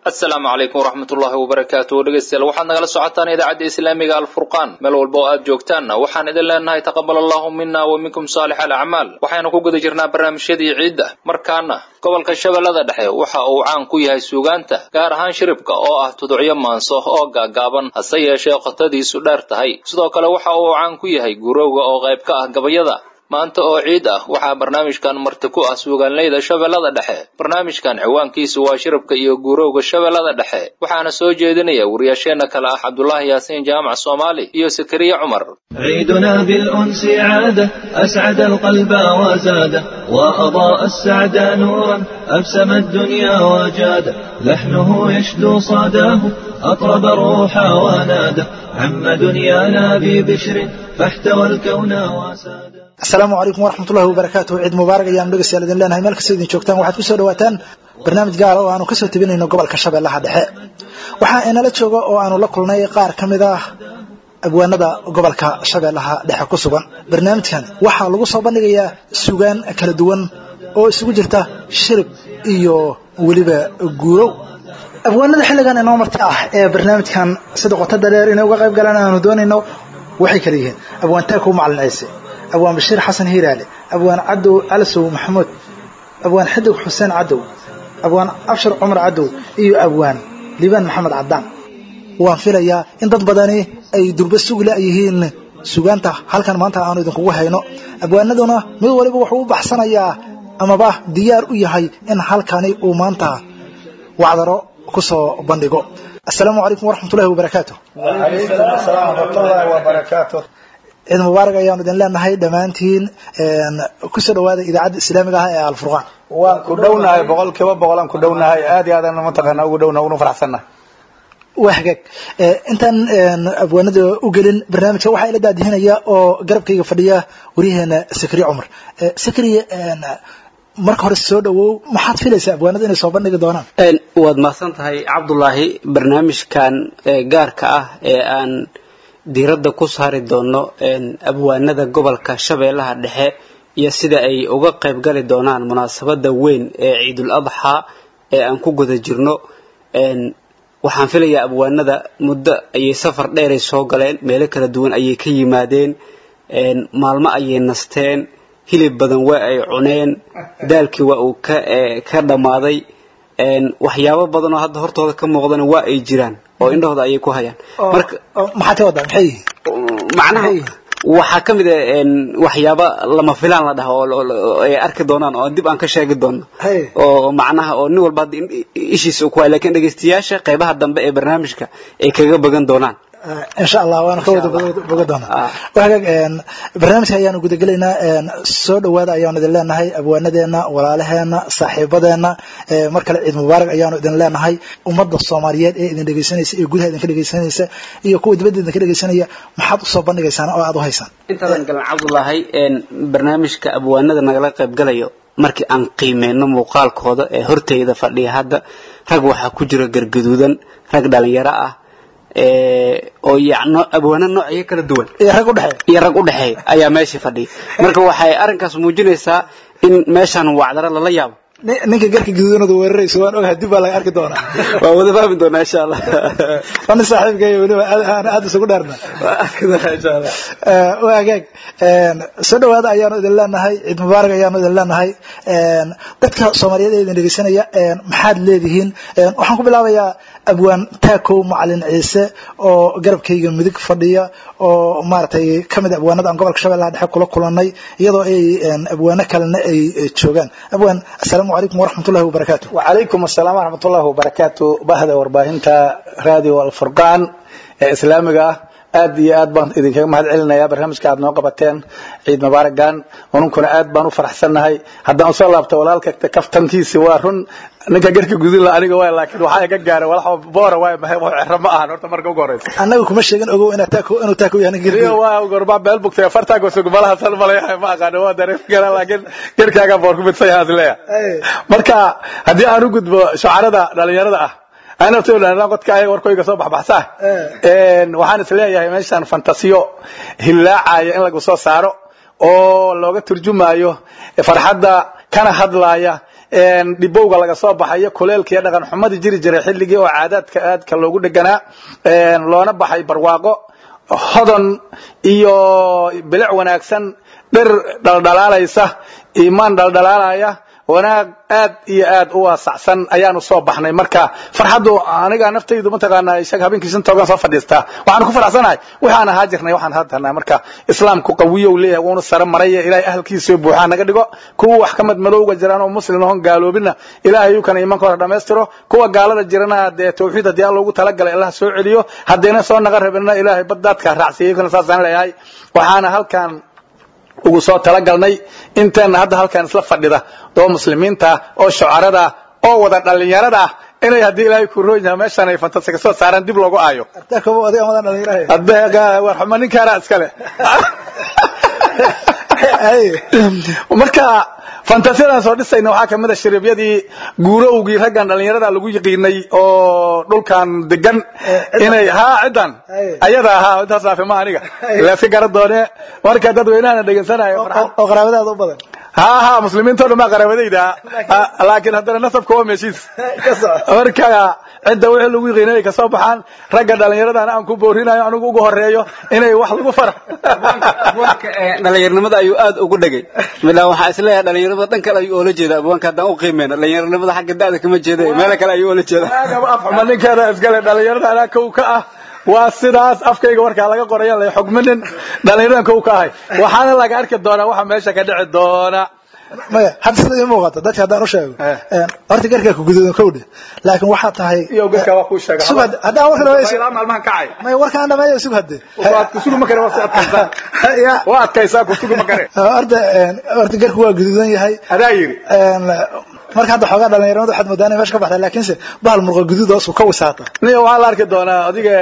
asalaamu calaykum waraxmatullaahi wabarakaatu dhegeystayaal waxaad nagala socotaan idaacadda islaamiga alfurqaan meel walba oo aad joogtaanna waxaan idin leenahay taqabal allahu mina wa minkum saalix alacmaal waxaynu ku guda jirnaa barnaamijyadii ciidda markaana gobolka shabeellada dhexe waxa uu caan ku yahay suugaanta gaar ahaan shiribka oo ah tuducyo maanso oo gaagaaban hase yeeshee qotadiisu dheer tahay sidoo kale waxa uu caan ku yahay gurowga oo qayb ka ah gabayada maanta oo ciid ah waxaa barnaamijkan marti ku ah suugaanleyda shabeellada dhexe barnaamijkan ciwaankiisu waa shirabka iyo guurowga shabeellada dhexe waxaana soo jeedinaya wariyaasheenna kale ah cabdulaahi yaasiin jaamac soomaali iyo sakariye cumar عيدنا بالأنس عادة أسعد القلب وزاده وأضاء السعد نورا أبسم الدنيا وجاده لحنه يشدو صداه أطرب الروح وناده عم دنيانا ببشر فاحتوى الكون وساده asalaamu calaykum waraxmatullahi wabarakaatu ciid mubaarak ayaan dhegeystayaal idin leenahay meel kastoo idin joogtaan waxaad kusoo dhawaataan barnaamij gaara oo aanu kasoo tebinayno gobolka shabeellaha dhexe waxaa inala jooga oo aanu la kulnay qaar ka mid ah abwaanada gobolka shabeellaha dhexe ku sugan barnaamijkan waxaa lagu soo bandhigayaa sugaan kala duwan oo isugu jirta shirib iyo weliba guurow abwaanada xilligan inoo marti ah ee barnaamijkan sida qotada dheer inay uga qayb galaan aanu doonayno waxay kala yihiin abwaan taakow macalin ciise abwaan bashiir xasan hiiraale abwaan cadow calasow maxamuud abwaan xidig xuseen cadow abwaan abshir cumar cadow iyo abwaan liibaan maxamed cadaan waan filayaa in dad badani ay durba sugla yihiin sugaanta halkan maanta aanu idinkugu hayno abwaanaduna mid waliba wuxuu u baxsanayaa amaba diyaar u yahay in halkani uu maanta wacdaro ku soo bandhigo asalaamu calaykum waraxmatullahi wabarakaatu ciid mubaarak ayaanu idin leenahay dhammaantiin kusoo dhawaada idaacadda islaamiga ah ee alfurqaan waan ku dhownahay boqol kiiba boqolaan ku dhownahay aad iyo aadaan mataqaana ugu dhowna uguna faraxsannahay waa hagaag intaan abwaanada u gelin barnaamijka waxaa ila daadihinaya oo garabkayga fadhiya waryaheena sakriye cumar sakriye marka hore soo dhawow maxaad filaysaa abwaanada inay soo bandhigi doonaan waad mahadsan tahay cabdulaahi barnaamijkan gaarka ah ee aan diiradda ku saari doono abwaanada gobolka shabeellaha dhexe iyo sida ay uga qayb gali doonaan munaasabada weyn ee ciidul adxaa ee aan ku guda jirno waxaan filayaa abwaanada muddo ayay safar dheeray soo galeen meelo kala duwan ayay ka yimaadeen maalmo ayay nasteen hilib badan waa ay cuneen daalkii waa uu ka dhammaaday waxyaabo badan oo hadda hortooda ka muuqdana waa ay jiraan oo indhahooda ayay ku hayaan marka maxaad ka wadaa maxay macnaha waxaa ka mid ah waxyaaba lama filaan la dhaha oo ay arki doonaan oo dib aan ka sheegi doono oo macnaha oo nin walba hadda ishiisa ku hay lakin dhegeystayaasha qaybaha dambe ee barnaamijka ay kaga bagan doonaan insha allah waana ka wada boga doonaa hagaag barnaamijka ayaanu gudagelaynaa soo dhawaada ayaanu idin leenahay abwaanadeena walaalaheena saaxiibadeena mar kale ciid mubaarak ayaanu idin leenahay ummadda soomaaliyeed ee idin dhegeysanaysa ee gudaha idinka dhegeysanaysa iyo kuwa dibadda idinka dhegeysanaya maxaad usoo bandhigaysaan oo aad u haysaan intaadan galan cabdulaahi barnaamijka abwaanada nagala qayb galayo markii aan qiimeyno muuqaalkooda ee horteyda fadhiya hadda rag waxaa ku jira gargaduudan rag dhalinyaro ah oo yacno abwaano noocyo kala duwan iyo rag u dhexeeya iyo rag u dhexeeya ayaa meesha fadhiya marka waxay arrinkaas muujinaysaa in meeshaan wacdaro lala yaabo ninka garka gaduudanadu weerarayso waan ogahay dib baa laga arki doonaa waa wada fahmi doonaa insha allah waa nin saaxiibkay weliba aan aad isugu dheerna waa arki doonaa insha allah waa hagaag soo dhawaada ayaanu idin leenahay ciid mubaarak ayaanu idin leenahay dadka soomaaliyeed ee idin dhegeysanaya maxaad leedihiin waxaan ku bilaabayaa abwaan taakow macalin ciise oo garabkayga midig fadhiya oo maaragtay kamid abwaanada aan gobolka shabeellaha dhexe kula kulanay iyadoo ay abwaano kalena ay joogaan abwaan asalaamu calaykum waraxmatullahi wabarakaatu wacalaykum asalaam waraxmatullahi wabarakaatu bahda warbaahinta radio alfurqaan ee islaamiga ah aad iyo aad baan idinkaga mahad celinaya barnaamijka aad noo qabateen ciid mubaaragan ununkuna aad baan u faraxsannahay haddaan usoo laabta walaalka kaftankiisi waa run ninka garka gudin la aniga waay laakiin waxaa iga gaaray walax boora waay mahay wax cero ma ahan horta marka ugu horeysa annaga kuma sheegin ogow inaa taako inuu taako yahay ninka iyo waa gorba beel bugtay fartaago sugmalaha san malayahay ma aqaano waa dareemi karaa laakiin garkaaga boor ku midsan yahay asleeya marka haddii aan u gudbo shucarada dhalinyarada ah anaftoodha qodka ayaga warkoyga soo baxbaxsaa waxaan is leeyahay meeshaan fantasiyo hillaacaya in lagu soo saaro oo looga turjumayo farxadda kana hadlaaya dhibowga laga soo baxayo kuleelka iyo dhaqan xumadii jiri jiray xilligii oo caadaadka aadka loogu dheganaa loona baxay barwaaqo hodon iyo bilic wanaagsan dhir dhaldhalaalaysa iimaan dhaldhalaalaya wanaag aad iyo aad u waasacsan ayaanu soo baxnay marka farxaddu aniga naftaydu mataqaanaa isaga habeenkiisan toogan soo fadhiistaa waxaan ku faraxsanahay waxaan ahaa jirnay waxaan haddanaa marka islaamku qawiyow leeyahay wuuna sare maraya ilaahay ahalkiisa buuxaa naga dhigo kuwa wax ka mid madowga jiraan oo muslim ahon gaaloobina ilaahay kana iimankooda dhammaystiro kuwa gaalada jirana dee tawxiid haddii alla ugu talagalay allah soo celiyo haddayna soo naga rabinna ilaahay baddaadka raacsiiyo kana saasaan leeyahay waxaana halkan ugu soo talagalnay inteena hadda halkan isla fadhida oo muslimiinta oo shucarada oo wada dhalinyarada ah inay haddii ilaahay ku roon yahay meeshan ay fantasi ka soo saaraan dib loogu aayo warxuma ninkaana iskale marka fantasiyadan soo dhisayna waxaa kamid a shariibyadii guurowgii raggan dhalinyarada lagu yiqiinay oo dhulkan degan inay ha ciddan ayada ahaa intaas raafi ma aniga laaska gara doone marka dadweynahana dhegeysanayo oo qaraabadaada u badan ha ha muslimiinto dhan baa qaraabadayda laakiin haddana nasabka waa meeshiis marka cidda wixii lagu yiqiinay ay kasoo baxaan ragga dhalinyaradana aan ku boorinayo anigu ugu horeeyo inay wax lagu fara dhalinyaranimada ayuu aad ugu dhegay midaan waxaa isleeyahay dhalinyaranimada dhan kale ayuu oola jeeda abwaanka haddaan u qiimeyna dhalinyaranimada xagga da'da kama jeeda meelo kale ayuu oola jeeda afxuma ninkeeda iskale dhalinyarada anaa kow ka ah waa sidaas afkayga warkaa laga qoraya la xugminin dhalinyaradan kow ka ahay waxaana laga arki doonaa waxa meesha ka dhici doona maya hadda sida ii muuqato dadka haddaan u sheego horta garkaa ku guduudan kowdhe laakiin waxaa tahay iyo garka waa kuu sheega sug hadde haddaan warka dhameeyo ilaa maalmahan kacay maya warkaan dhameeyo sug hadde waad kusugi ma kare waa adkaysaa ya waa adkaysaa kusugi ma kare horta horta garku waa guduudan yahay adaa yiri marka hadda xoogaa dhalinyaramada waxaad moodaa inay meesha ka baxda laakiinse bahal murqa guduud hoosu ka wisaata niyo waxaa la arki doonaa adiga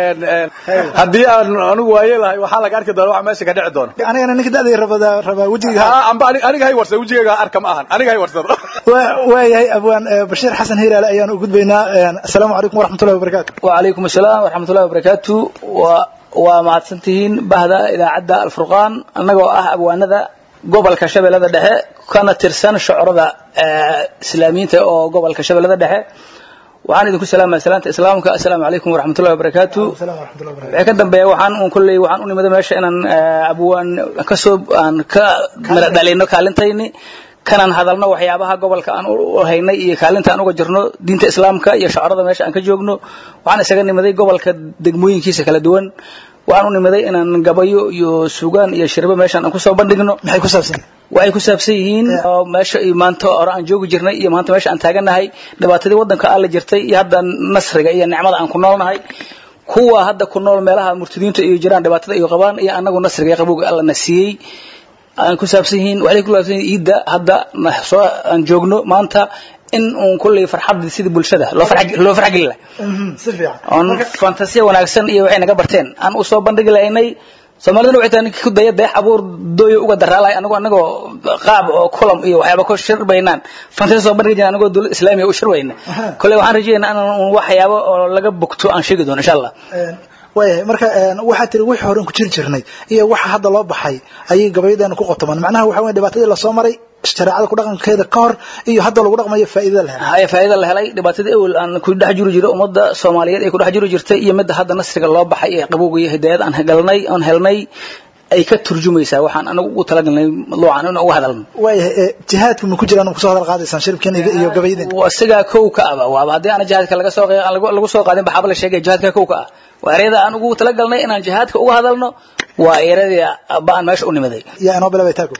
haddii aan anigu waaye lahay waxaa laga arki doonaa waxa meesha ka dhici doona anigana ninka da'day rabada rabaa wejiga ha amba aniga hay warsado wejigayga arka ma ahan aniga hay warsado waayahay abwaan bashiir xasan hiiraale ayaan u gudbaynaa asalaamu calaykum waraxmatullahi wabarakaatu وعليكم السلام ورحمة الله وبركاته و ومعدسنتهين بهذا إذا عدى الفرقان أنه أه أبوانذا gobolka shabeellada dhexe kana tirsan shucrada islaamiyiinta oo gobolka shabeellada dhexe waxaan idinku salaamaya salaanta islaamka assalaamu calaykum waraxmatullahi wabarakaatu wixii ka dambeeya waxaan un kolley waxaan u nimida meesha inaan abwaan kasoo aan ka mira dhalino kaalintayni kanaan hadalno waxyaabaha gobolka aan u haynay iyo kaalinta aan uga jirno diinta islaamka iyo shucrada meesha aan ka joogno waxaan isaga nimaday gobolka degmooyinkiisa kala duwan waxaan u nimaday inaan gabayo iyo sugaan iyo shirbo meeshaan aan kusoo bandhigno maxay ku saabsan waxay ku saabsan yihiin oo meesha iyo maanta hore aan joogi jirnay iyo maanta meesha aan taaganahay dhibaatadii waddanka alla jirtay iyo hadda nasriga iyo nicmada aan ku noolnahay kuwa hadda ku nool meelaha murtadiinta iyo jiraan dhibaatada iyo qabaan iyo anagu nasriga iyo qabowga alla na siiyey aan ku saabsan yihiin waxay ku saabsan yihiin iidda hadda soo aan joogno maanta in uun kulley farxad sidii bulshada loo farx loo farx gelin si fiican oon fantasiya wanaagsan iyo waxay naga barteen aan u soo bandhigi lahaynay soomaalidana waxay tahay ninkii ku daya deex abuur dooyo uga daraalahay anagoo anagoo qaab oo kulam iyo waxyaaba ku shirbaynaan fantasiya soo bandhigi jirna anagoo dowlad islaamiya u shirbayna kolley waxaan rajaynaynaa inaan waxyaabo oo laga bogto aan sheegi doono insha allah waayahay marka waxaa tiri wixii hore ku jiri jirnay iyo waxa hadda loo baxay ayay gabayadeena ku qotomaan macnaha waxa weeye dhibaatadii lasoo maray shareecada ku dhaqankeeda ka hor iyo hadda lagu dhaqmayo faa'iidada la helay haya faa'iida la helay dhibaatadii awal aan ku dhex jiri jiray ummadda soomaaliyeed ay ku dhex jiri jirtay iyo midda hadda nasriga loo baxay ee qabowga iyo hidaayad aan galnay aan helnay ay ka turjumaysaa waxaan anagu ugu talagalnay luucan in uga hadalno waayahay jihaadku ma ku jiraan kusoo hadal qaadaysaan shiribkan iyo gabayadeen isagaa kow ka aba waaba haddii aan jihaadka laga soo lagu soo qaadin baxaaba la sheegay jihaadka kow ka ah waa ereyada aan ugu talagalnay inaan jihaadka uga hadalno waa ereyadii baan meesha u nimaday yaa inoo bilabay taako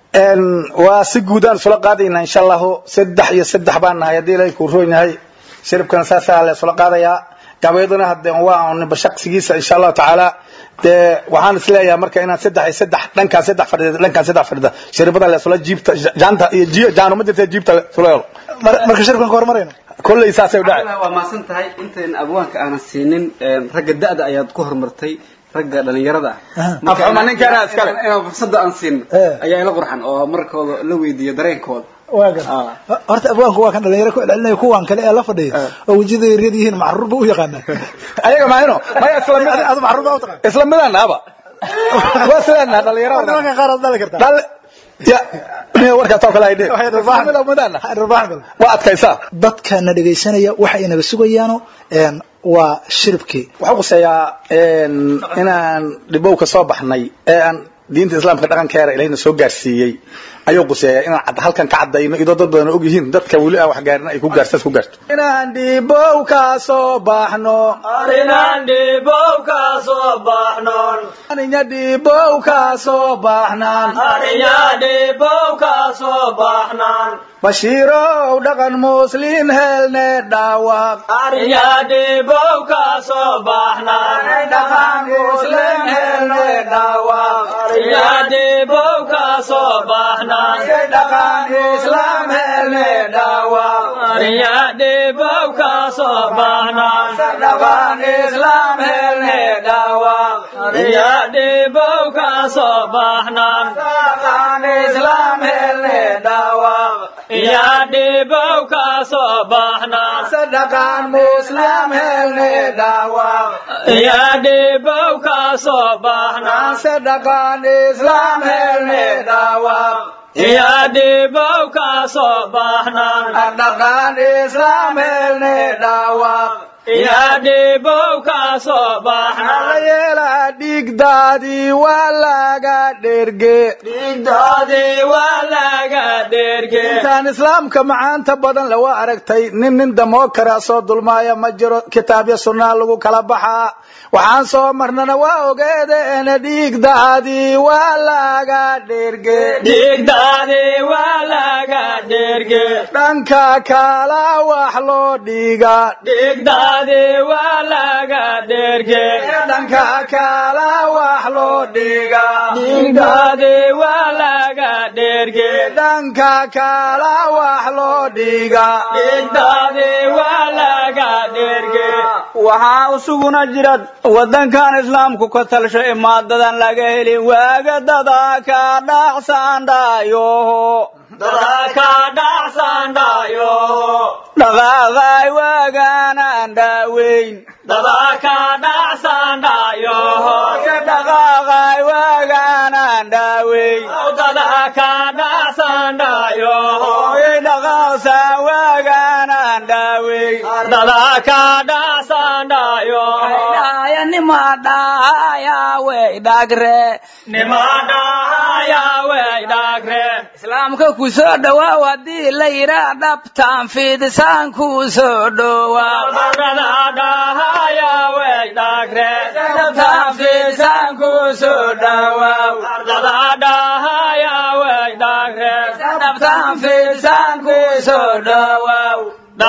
waa si guud aan isula qaadaynaa insha allahu saddex iyo saddex baan nahay haddii ilaahay kuu roon yahay shiribkana saasaa la isula qaadayaa gabayaduna hadde waa unba shaqsigiisa insha allahu tacaala dee waxaan isleeyahay marka inaan saddex iyo saddex dhankaan saddex fadhida dhankaan saddex fadhida shiribada la isula jiibta jaanta iyo jiyo jaanuma jirta jiibta la isula helo marka shiribkan ka hormarayna kolley saasay u dhacay waa maasan tahay intayn abwaanka aanan siinin ragga da'da ayaad ku hormartay ragga dhalinyarada ah afxuma ninkaana iskale inaan fursada aan siin ayaa ila qurxan oo markooda la weydiiyo dareenkooda waagan horta abwaanku waa kan dhalinyaro ku celcelinaya kuwan kale ee la fadhiya oo wejiyada yaryar yihiin macruur buu u yaqaanaa ayaga maahino maya isla mid adu macruur baa u taqaan isla midaan naaba waa sidaan naha dhalinyarada nimanka qaar aad dhali kartaa dhal ya warkaas oo kale ay dheh waa adkaysaa dadkana dhegaysanaya waxa inaga sugayaano waa shiribkii waxaa quseeyaa inaan dhibow ka soo baxnay ee aan diinta islaamka dhaqankeeda ilahina soo gaarsiiyey ayuu quseeyaa inaan cad halkan ka cadayno idoo dad badan og yihiin dadka weli aan wax gaarin ay ku gaarsaas ku gaarto inaan dhibow ka soo baxno Inaan dhibow ka soo baxnoon aninya dhibow ka soo baxnaan Ariyaa dhibow ka soo baxnaan bashiirow dhaqan muslin helne dhaawaq Ariyaa dhibow ka soo baxnaan dhaqan muslim helne dhaawaq Ariyaa dhibow ka soo baxnaan dhaqan islam helne dhaawaq Ariyaa dhibow ka soo baxnaan dhaqan islam helne dhaawaq Ariyaa dhibow ka soo baxnaan dhaqan islam helne dhaawaq Iyaa dhibow ka soo baxnaan dhaqan muslim helne dhaawaq Iyaa dhibow ka soo baxnaan dhaqan islam helne dhaawaq Iyaa dhibow ka soo baxnaan dhaqan islam helne dhaawaq Iyaa dhibow ka soo baxnaan yeela dhigdaadii waa laga dherge Dhiigdoodii waa laga dherge intaan islaamka macaanta badan lawa aragtay nin nin damoo kara soo dulmaaya ma jiro kitaabya sunnaa lagu kala baxaa waxaan soo marnana waa ogeedeena dhiigdaadii waa laga dherge Dhiigdoodii waa laga dherge dhanka kala wax loo dhiga Dhiigdoodii waa laga dherge dhanka kala wax loo dhiga Dhiigdoodii waa laga dherge dhanka kala wax loo dhiga Dhiigdoodii waa laga dherge waxaa usuguna jira wadankan islaamku ka talsho imaadadan laga helin waaga dada ka dhaqsandhayo Dadaa ka dhacsandayo dhaqaaqay waaganaan dhaaweyn Dadaa ka dhacsandayo dhaqaaqay waaganaan dhaaweyn Dadaa ka dhacsandayo hooyay dhaqaaqsan waaganaan dhaaweyn Dadaa ka dhacsandayo dhaya nima dhahaya wey dhagre Nimadahaya way dhagre islaamka ku soo dhowaaw haddii la yidhaa dhabtaan fiidisaan ku soo dhowaaw Dadaa way dhagre dhabtaan fiidisaan ku soo dhowaaw Dadaa way dhagre dhabtaan fiidisaan ku soo dhowaaw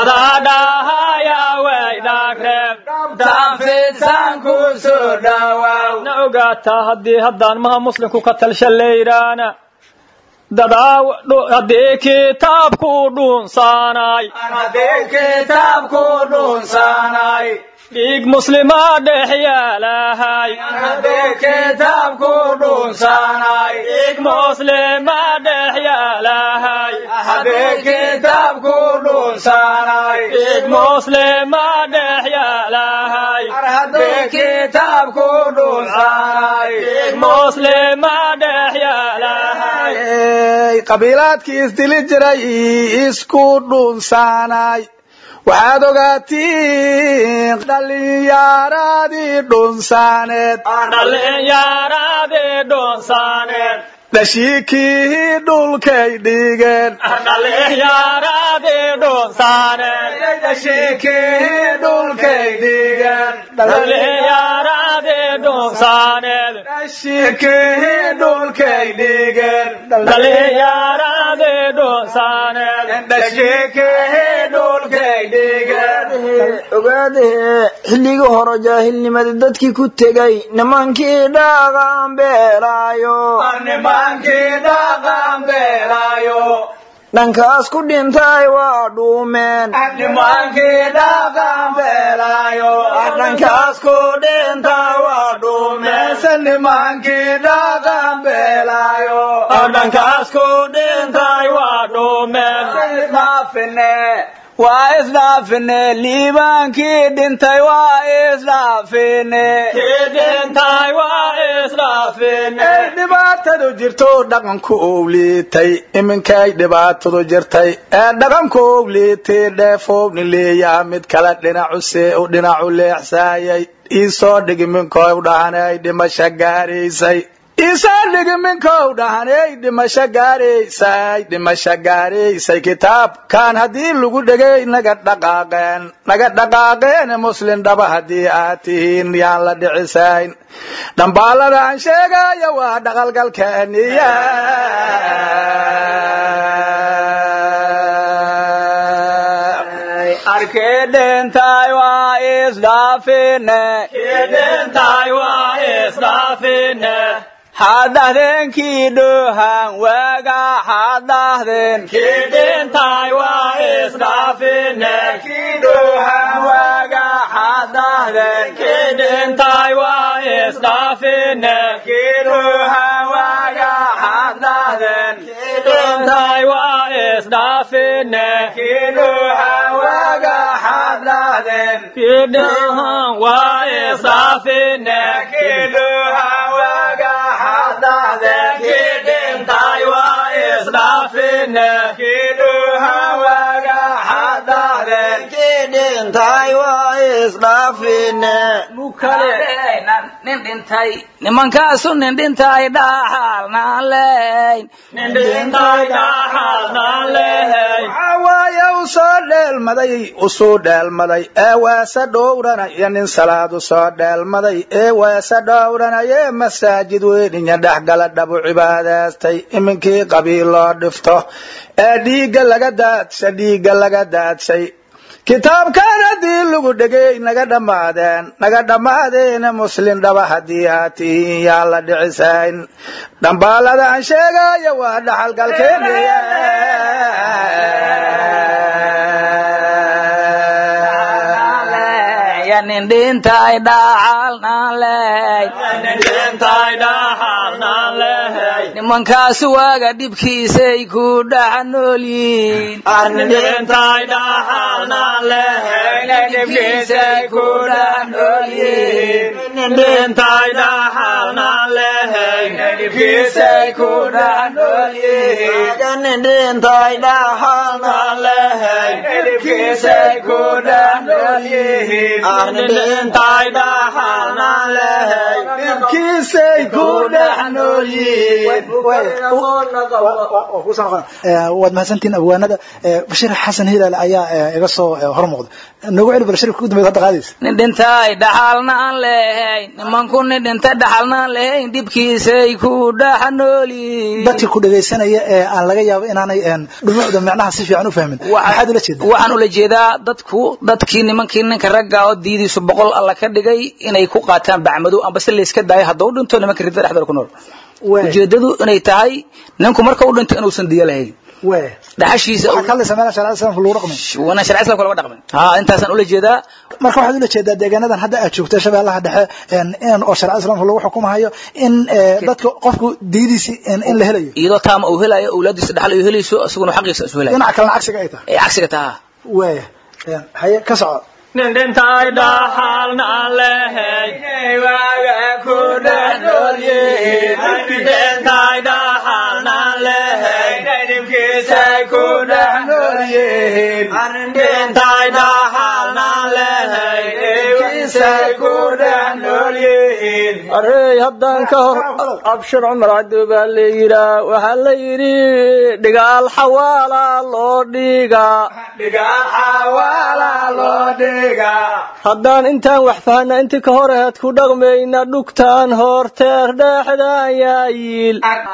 Dadaa way dhagre dhabtaan fiidisaan ku soo dhowaaw na ogaataa haddii haddaan maha muslimku ka talsha layraana dadaa haddii kitaabku dhunsaanay haddii kitaabku dhunsaanay dhiig muslimaa dhex yaalahay haddii kitaabku dhunsaanay dhiig muslimaa dhex yaalahay haddii kitaabku dhunsaanay dhiig muslimaa dhex yaalahay haddii kitaabku dhunsaanay dhiig muslimaa dhex yaalahay qabiilaadkii isdili jiray isku dhunsaanay waxaad ogaatiin dhallinyaradii dhunsaaneed dhallinyaradii dhunsaaneed dhashiikii dhulkay dhigeen dhallinyaradii dhunsaaneed dhashiikii dhulkay dhigeen dhallinyaradii dhunsaaneed dhashiikii dhulkay dhigeen dhallinyaradii dhunsaaneed dhashiikii dhulkay dhigeen ogaadahee xilligii hore jaahilnimada dadkii ku tegay nimankii dhaqan beelaayo nimankii dhaqan beelaayo dhankaas ku dhintay waa dhuumeen nimankii dhaqan beelaayo dhankaas ku dhintay waa dhuumeen meese nimankii dhaqan beelaayo dhankaas ku dhintay waa dhuumeen isdhaafine waa isdhaafine liibaankii dhintay waa isdhaafine kii dhintay waa isdhaaf isdhaafine dhibaatadu jirto dhaqanku ou liitay iminkay dhibaatadu jirtay ee dhaqanku ou liitay dheefoowni leeyaa mid kale dhinacu see u dhinacu leexsaayay iisoo dhigi minkow dhahanay dhimasho gaaraysay iisoo dhigi minkow dhahanay dhimasho gaaraysay dhimasho gaaraysay kitaabkan haddii lagu dhegay naga dhaqaaqeen naga dhaqaaqeen muslin dhaba haddii aad tihiin yaan la dhicisayn dhambaalada aan sheegayo waa dhaqalgalkeeniya arkedentay waa isdhaafine kedentay waa isdhaafine hadahdenkii dhohan waaga hadahden kedentay waa isdhaafine dhohan waaga hadahden kedentay waa isdhaafine dhohan waaga hadahden kedentay waa isdhaafine dhohan waaga hadahden kedentay waa isdhaafine dhohan waaga hadahden kedentay waa isdhaafine dhohan waaga hadahden kedentay waa isdhaafine nin dhintay nimankaasu nin dhintay dhaxalnaan leyn nin dhintay dhaxalnaan lehay waxaa waaye u soo dheelmaday usuu dheelmaday ee weese dhowranaya nin salaad u soo dheelmaday ee weese dhowranaya masaajid weyninya dhexgala dhabu cibaadaystay iminkii qabiil loo dhifto ee dhiigga laga daadsha dhiigga laga daadshay kitaabkan haddii lagu dhegay naga dhammaadeen naga dhammaadeen muslin dhaba haddii aad tihiin yaan la dhicisayn dhambaalada aan sheegayo waa dhaxalgalkeeniya nin dhintay dhaxalnaan leyn nin dhintay dhaxalnaan lehay nimankaasu waaga dhibkiisay ku dhex nool yihiin nin dhintay dhaxalnaan lehay dhibkiisay ku dhex nool yihiin nin dhintay dhaxalnaan lehay dhibkiisay ku dhex nool yihiin nin dhintay dhaxalnaan lehay dhibkiisay ku dhex nool yihiin nin dhintay dhaxalnaan lehay dhibkiisay ku dhex nool yihiin waad mahadsantihiin abwaanada bashir xasan hilaal ayaa iga soo hor muuqda noogu celi balshirka ugu dambeyd hadda qaadaysa nin dhintay dhaxalnaan lehayn nimanku nin dhintay dhaxalnaan lehayn dhibkiisay ku dhex nool yihiin dadka ku dhegaysanaya ee aan laga yaabo inaanay dhumucda macnaha si fiican u fahmin maxaad ula jeedaa waxaan ula jeedaa dadku dadkii nimankii ninka ragga oo diidiisu boqol alla ka dhigay inay ku qaataan bacmadow amba se layska daayo hadduu dhinto nimanka ridada dhexdooda ku nool ujeedadu inay tahay ninku marka u dhinto inuusan diyo lahayn dhaxashiisa waxaa ka hadlaysaa meela sharciyada islaamka lagu dhaqmay wana sharci islamka laga dhaqmin ha intaasaan ula jeedaa marka waxaad ula jeedaa deegaanadan hadda aad joogto shabeellaha dhexe in oo sharci islaamka lagu xukumahayo in dadka qofku diidiisi in la helayo iyadoo taama uu helayo awlaadiisa dhaxal ay helayso isaguna xaqiisa isu helayo dhinaca kalena cagsiga ay tahay ee cagsiga taha waaya haye ka soco nin dhintay dhaxalnaan lehay waaga ku dhex nool yihiin nin dhintay dhaxalnaan lehay dhibkiisay ku dhex nool yihiin nin dhintay dhaxalnaan lehay dhibkiisay ku dhex nool yihiin arey haddaan ka hor abshir cumar cabdi baa la yidhaa waxaa la yidhi dhigaal xawaala loo dhigaa dhigaal xawaala loo dhigaa haddaan intaan wax fahna intii ka hor aheed ku dhaqmayna dhugtaan horteer dhexdaan yaayiil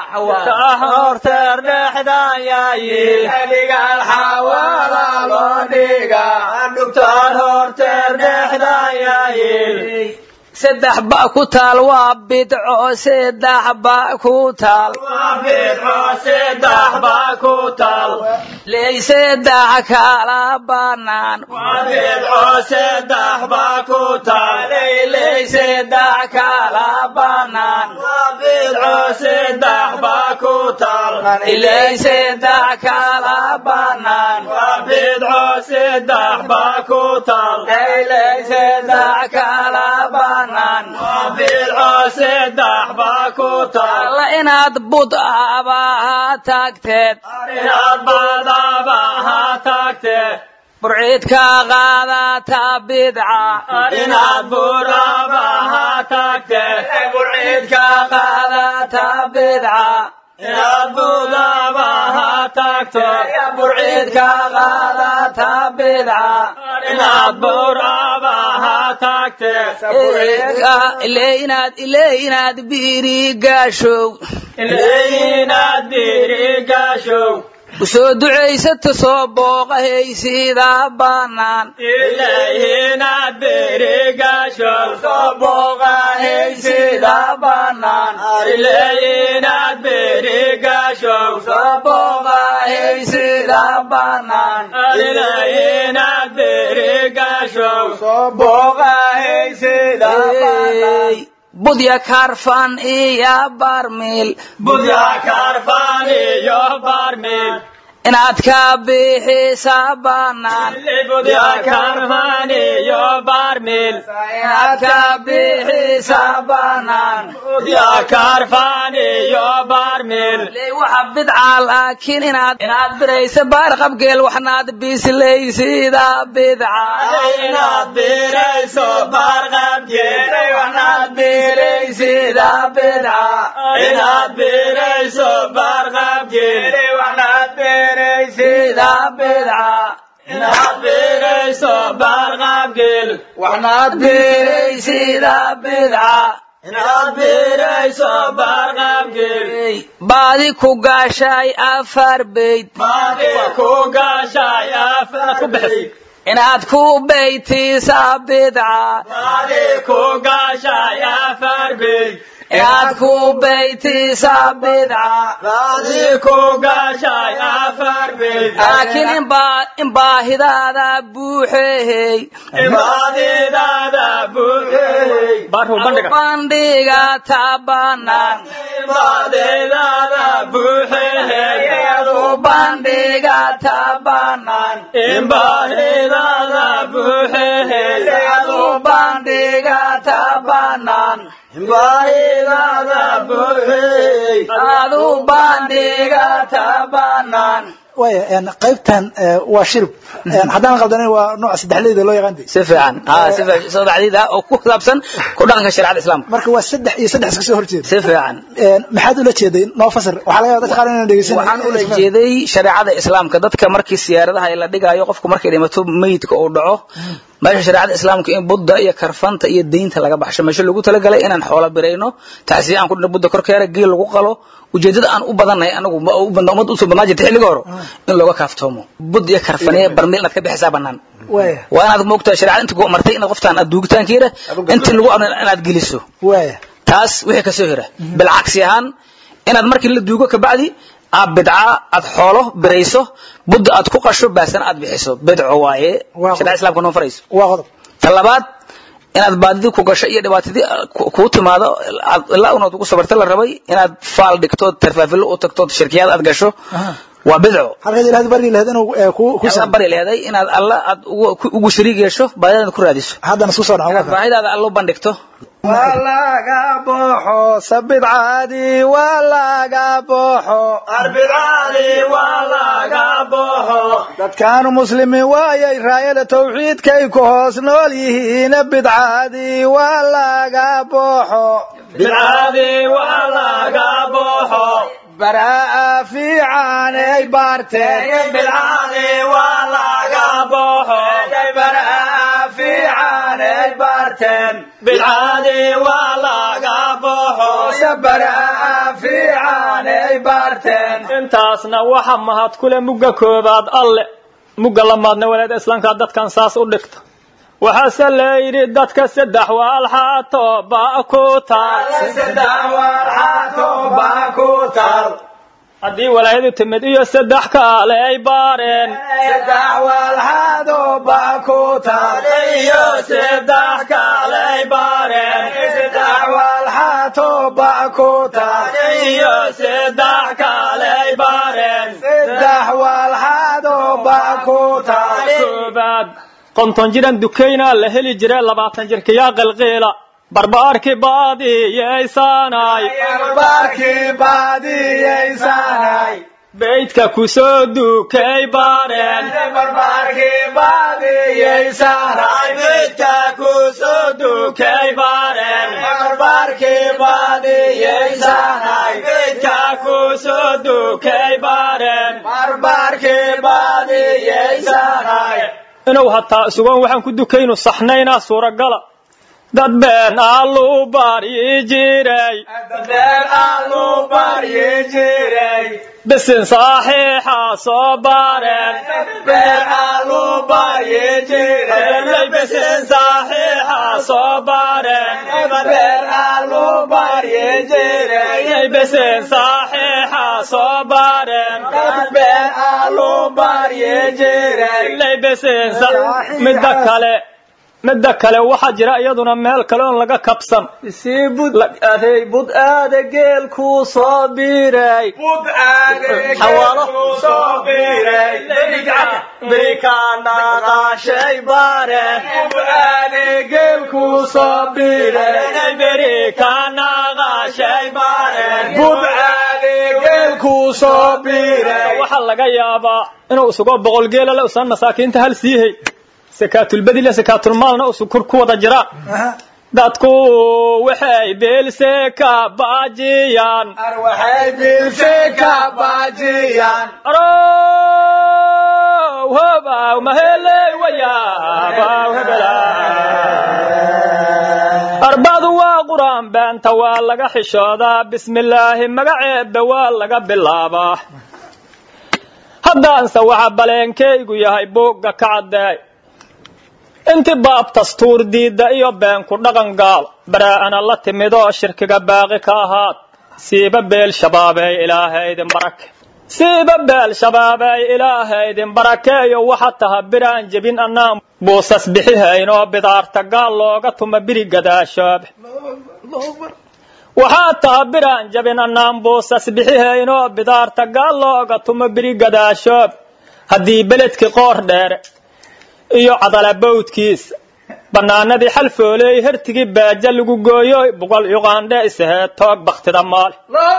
horteer dhexdaan yaayiil dhigaal xawaala loo dhigaa dhugtaan horteer dhexdaan yaayiil saddex ba ku taal waa bidco saddex ba ku taal waa bidco saddex ba ku taal ley saddex kala banaan waa bidco saddex ba ku taal ley saddex kala banaan waa bidco saddex ba ku taal ley saddex kala banaan waa bidco saddex ba ku taal ley saddex kala banaan bannaan alla inaad bud abaha tagteed burciidka qaadata bidca inaad burabaha tagteed burciidka qaadata bidca inaad budabaha tagteed burciidka qaadata bidca inaad burabaha tagteed ile inaad ile inaad biri gaashow ile inaad biri gaashow usoo ducaysata soo booqahaysida bannaan ilaahinaad berigaashow soo booqahaysida bannaan ilaahinaad berigaashow soo booqahaysida bannaan ilaahinaad berigaashow soo booqahaysida bannaan budya karfan iyo barmil budya karfan iyo barmil inaad ka bixisa bannaan budya karfan iyo barmil inaad ka bixisa bannaan budya karfan iyo barmil waxa bidca laakiin inaad inaad biraysa baar qabgeel waxnaad bisleysida bidca inaad birayso baar qabgeel waxnaad biraysid bidca inaad birayso baar qabgeel waxnaad biraysid bidca inaad birayso baar qabgeel waxnaad biraysid bidca inaad birayso baar qabgeel baadi ku gaashay afar bayd baadi ku gaashay afar ku baxay inaad ku baytiisa bidca baadi ku gaashay afar bayd inaad ku baytiisa bidca baadi ku gaashay afar bayd laakiin inbaa in baahidaada buuxeeyey baadidaada buuxeeyey bandhiga tabanaan baadidaada buuxeeyey bandhiga tabanaan baahidada buuxeeyey bandhiga tabanaan baahidada buuxeeyey adu bandhiga tabanaan waaya qaybtan waa shirib haddaan qaldanin waa nooca saddexleyda loo yaqaan si fiican si fiican saddexdiida oo ku saabsan ku dhaqanka shariicada islaamka marka waa saddex iyo saddex iska soo horjeeda si fiican maxaad ula jeeday noo fasir waxaa laga yaaba dadka qaar inaan dhegeysan waxaan ula jeeday shariicada islaamka dadka markii siyaaradaha la dhigayo qofku markay dhimato meydka uu dhaco meesha shariicada islaamka in budda iyo karfanta iyo deynta laga baxsho meesha lagu talagalay inaan xoolo birayno taasiya aan ku dhina budda korkeera geel lagu qalo ujeedada aan u badannahay anagu ummad usoo badnaa jirta xilliga hore in looga kaaftoomo bud iyo karfaniya barmiil inaad ka bixisaa bannaan waa inaad moogtahay shariicada inta ku martay inaad qoftaan aad duugitaankeeda intii lagu amrin inaad geliso taas wixii kasoo hira bilcagsi ahaan inaad markii la duugo kabacdi aad bidca aad xoolo birayso budda aad ku qasho baasana aad bixiso bidco waaye shariicada islaamka noo farayso waa qodob ta labaad inaad baadidii ku gasho iyo dhibaatadii kuu timaado ilaa unaad ugu sabarta la rabay inaad faal dhigto tarfaafilo u tagto shirkiyaad aad gasho waa bidco halkaad ilaahad bari lahayd inuu ku alla bari leeday inaad alla aad ugu shariig yeesho baadidaada ku raadiso haddana isku soo dhaco baahidaada allo bandhigto waa laga boxo sabidcaadii waa laga boxo arbidcaadii waa laga boxo dadkaanu muslimiin waayay raayada tawxiidkay ku hoos nool yihiin bidcaadii waa laga boxo bidcaadii waa laga boxo baraa'a fiican ay baarteen bidcaadii waa laga boxo baraa'a fiican ay baarteen bidcaadii waa laga boxo baraa'a fiican ay baarteen intaasna waxa mahad kule mugga koobaad alle mugga lamaadna walaada islaamka dadkan saas u dhigta waxaase layidhi dadka saddex waalxaato ba ku taal haddii walaayadu timid iyo saddex kaale ay baareen iyo saddex kaale ay baareen iyo saddex kaale ay baareen koobaad konton jiran dukaynaa la heli jire labaatan jirkayaa qalqiila barbaarkii baadiyeysanay beydka ku soo dukay bareen beydka ku soo dukay bareen beydka ku soo dukay bareen inuu hataa sugan waxaan ku dukaynu saxnaynaa suuragala dad been allu baryi jiray bisin saxiixa soo bareen bisin saxiixa soo bareen bisin saxiixa soo bareen bisin midda kale midda kale waxaa jira iyaduna meel kale oon laga kabsan sii bud aday bud aada geelkuu soo biiray xawaalo birikaanaqaashay bare geelkuu soo biiray birikaanaqaashay bare geelkuu soo biiray waxaa laga yaabaa inuu isugo boqol geela le usan masaakiinta hal siihey sakaatulbadile sakaatulmaalna usu kur ku wada jira dadku waxay beelse ka baajiyaan arow hobaw maheley wayaabaw hebela arbadu waa quraan beenta waa laga xishoodaa bismillaahi magaceebbe waa laga bilaabaa haddaanse waxa baleenkaygu yahay buugga ka caddeey inti baab dastuur diidda iyo beenku dhaqan gaal baraa'ana la timidoo shirkiga baaqi ka ahaad siiba beel shabaabey ilaahaydin barake siiba beel shabaabey ilaahaydin barakeeyo waxa taha biraan jebin annaan buusas bixihayn oo bidaarta gaal looga tuma biri gadaashoobe waxaa taha biraan jabin annaan buusas bixihayn oo bidaarta gaal looga tuma biri gadaashoob haddii beledkii qoor dheere iyo cadalabawdkiisa bannaanadii xalfooley hertigii baaja lagu gooyoy boqol yuqaandhe isaheed toog baktida maali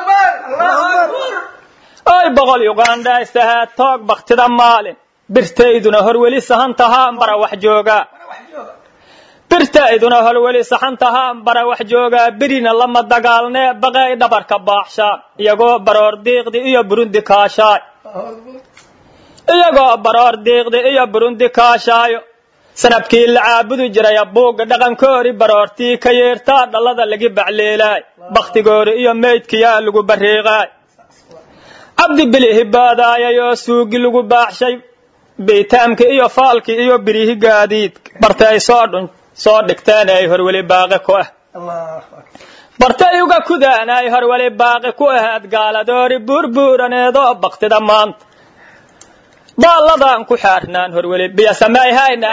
oy boqol yuqaandhe isaheed toog baktida maalin birtayduna horweli sahan tahaan bara wax joogaa birtayduna horweli saxan tahaan bara wax joogaa birina lama dagaalnee baqay dhabarka baaxshaan iyagoo baroor diiqdi iyo burundi kaashaay iyagoo baroor diiqdi iyo burundi kaashaayo sanabkii la caabudi jiraya buugga dhaqankoori baroortii ka yeertaa dhallada lagi bacleelaay bakhtigoori iyo meydkiyaa lagu bariiqaay cabdi bilihi baadaayay oo suugi lagu baaxshay beytaamki iyo faalki iyo birihi gaadiidka bartay soo dhun soo dhigteen ay horweli baaqi ku ah bartay uga kudaan ay horweli baaqi ku ahaad gaaladoori buurbuuraneedoo baktida maanta baalladan ku xaarnaan horweli biyo samayhayna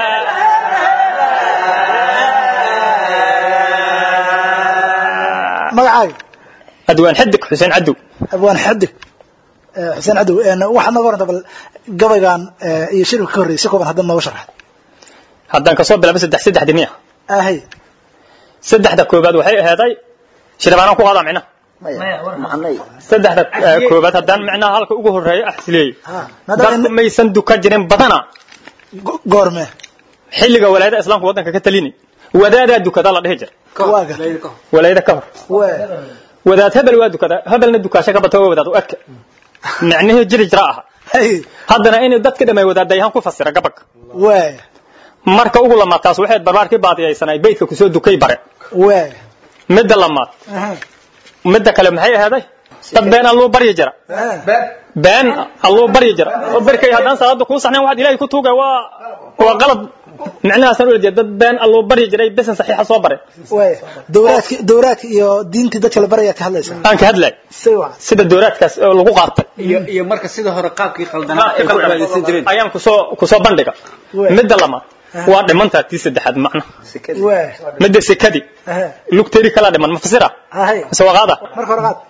magacaaga adwaan xidig xuseen cadow abwaan xadig xuseen cadow waxaad nooga waranta bal gabaygan iyo shirka ka horreeyay si kooban haddaad nooga sharxad haddaan kasoo bilaabo saddex saddex dimiya ahay saddexda koobaad waxay aheeday shirbaanaan ku qaadaa micnaha saddexda koobaad haddaan micnaha halka ugu horeeya axsileeyey dadku maysan dukan jirin badana goorme xilliga walaayada islaamka waddanka ka talini wadaadaa dukada la dhihi jira waaga walaayada ka hor waa wadaad hebel waa dukada hebelna dukaasho ka bata waa wadaad u eka micnihii jiri jira aha hay haddana inuu dadka dhamay wadaadayahan ku fasira gabagga waa marka ugu lamaad taas waxay barbaarkii baadiyaysanay beydka kusoo dukay bare waa midda lamaad midda kale maxay aheeday dad been alluu baryi jira been alluu baryi jira oo berkay haddaan salaada kuu saxnayn waxaad ilaahay ku tuugay waa waa qalad micnahaasaan ula jeeda dad been alluu baryi jiray besan saxiixa soo bare waa dowraadki dowraadka iyo diintii dadka la barayaa ka hadlaysa aan ka hadlay si wacan sida dowraadkaas oo lagu qaatay iyo iyo marka sida hore qaabkii qaldanaa ay ku cibaadaysan jireen ayaan kusoo kusoo bandhiga midda lamaad waa dhimantaa tii saddexaad macna waa midda sekadii aha lugteeri kala dhiman mafasira ahay mise waqaada marka hore qaad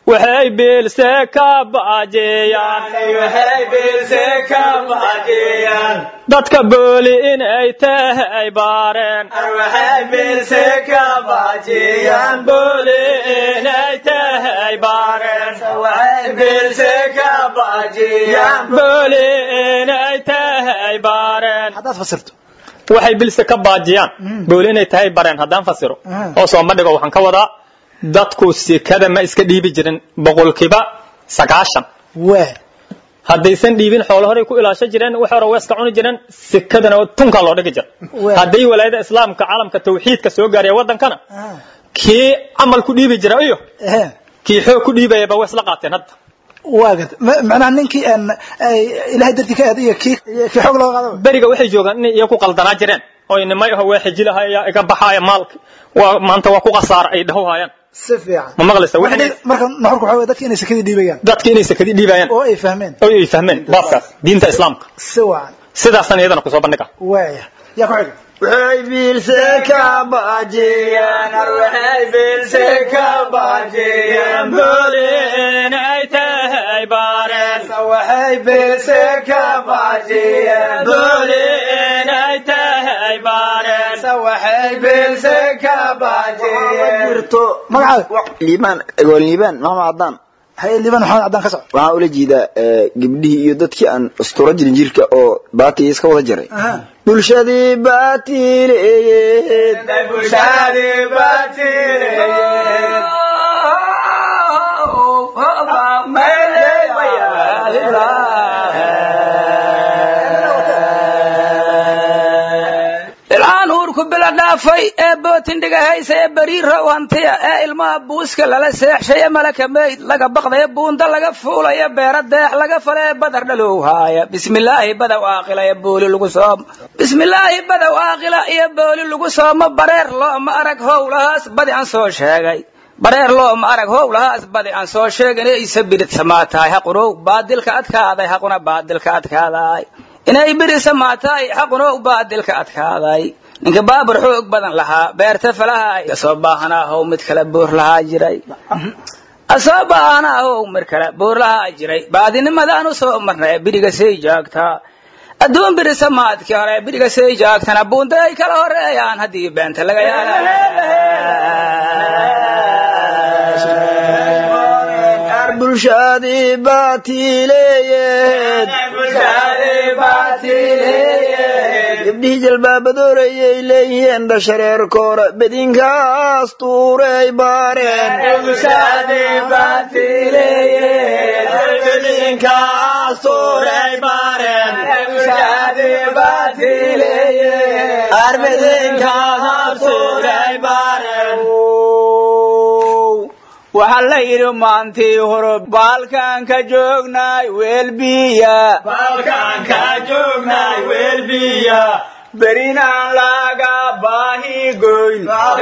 waxay biilse ka baajiyaan waxay biilse ka baajiyaan dadka booli inay tahay baareen waxay biilse ka baajiyaan booli inay tahay baareen waxay biilse ka baajiyaan booli inay tahay baareen haddaad fasirto waxay bilse ka baajiyaan booli inay tahay bareen haddaan fasiro oo sooma dhigo waxaan ka wadaa dadku sikada ma iska dhiibi jirin boqolkiiba sagaashan waa haddaysan dhiibin xoolo horay ku ilaashan jireen wax hore weeska cuni jireen sikadana tunka loo dhigi jira Waa. hadday walaayada islaamka caalamka tawxiidka soo gaaraya wadankana kii camal ku dhiibi jira iyo ehe kii xoog ku dhiibayaba way isla qaateen hadda waa gad ma- macnaha ninkii een, ay ilaahay dartii ka aad iyo kii kii xoog looga qaado beriga waxay joogaan inay iyagu qaldanaa jireen oo nimay aho waa xijilahaya iga baxaaya maalka waa maanta waa ku khasaara ay dhahowhayaan si fiican ma maqlaysa Marka waxay marka nuxurku waxaa weeye dadka inay sakadii dhiibayaan dadki inay sakadi dhiibayaan oo ay fahmeen oo ay fahmeen baabkaas diinta islaamka si wacan sidaasna iyadana kusoo bandhiga waaya yaa ku xiga waxay biilse ka baajiyaan waxay biilse ka baajiyaan booli inay tahay baareen waxay biilse ka baajiyaan booli inay tahay baareen waxay biilse ka baajiyaan jirto magacaaga liibaan egool liibaan maxamed cadaan haye liban maxamed caddaan ka soco waxaan ula jeedaa eh, gabdhihii iyo dadkii aan asturo jirin jirka oo baatiga iska wada jaray bulshadii baatiileeyed bulshadii ilaan uurku bila dhaafay ee bootindhiga haysa ee bariira wantiya ee ilmaha buuska lala seexshay ee malaka meyd laga baqdaya buunda laga fuulaya beera deex laga fala ee badar dhalow haaya bismillaahi badow aaqila iyo booli lagu soomo bismillaahi badow aaqila iyo booli lagu soomo bareer looma arag howlahaas badi aan soo sheegay bareer looma arag howlahaas badi aan soo sheegin isa biridsamaa tahay haqunow baadilka adkaaday haquna baadilka adkaaday inay birisa maataay xaquna u baadilka adkaaday ninka baabur xoog badan lahaa beerta falaha asoo baahanahow mid kale buur lahaa jiray asoo baahanahow mid kale buur lahaa jiray baadinimadaan u soo marnay biriga say jaagtaa adduun birisa maadkii hore biriga say jaagtana buunda ay kala horeeyaan haddii beenta laga Qaar bulshadii baatiileeyed gabdhihii jalbaabadoorayay leeyihiin dhashareerkoora bedinkaas tuuray baareen waxaa la yidhi maantii hore baalkaan ka joognaay weelbiya berinaan laga baahi goyn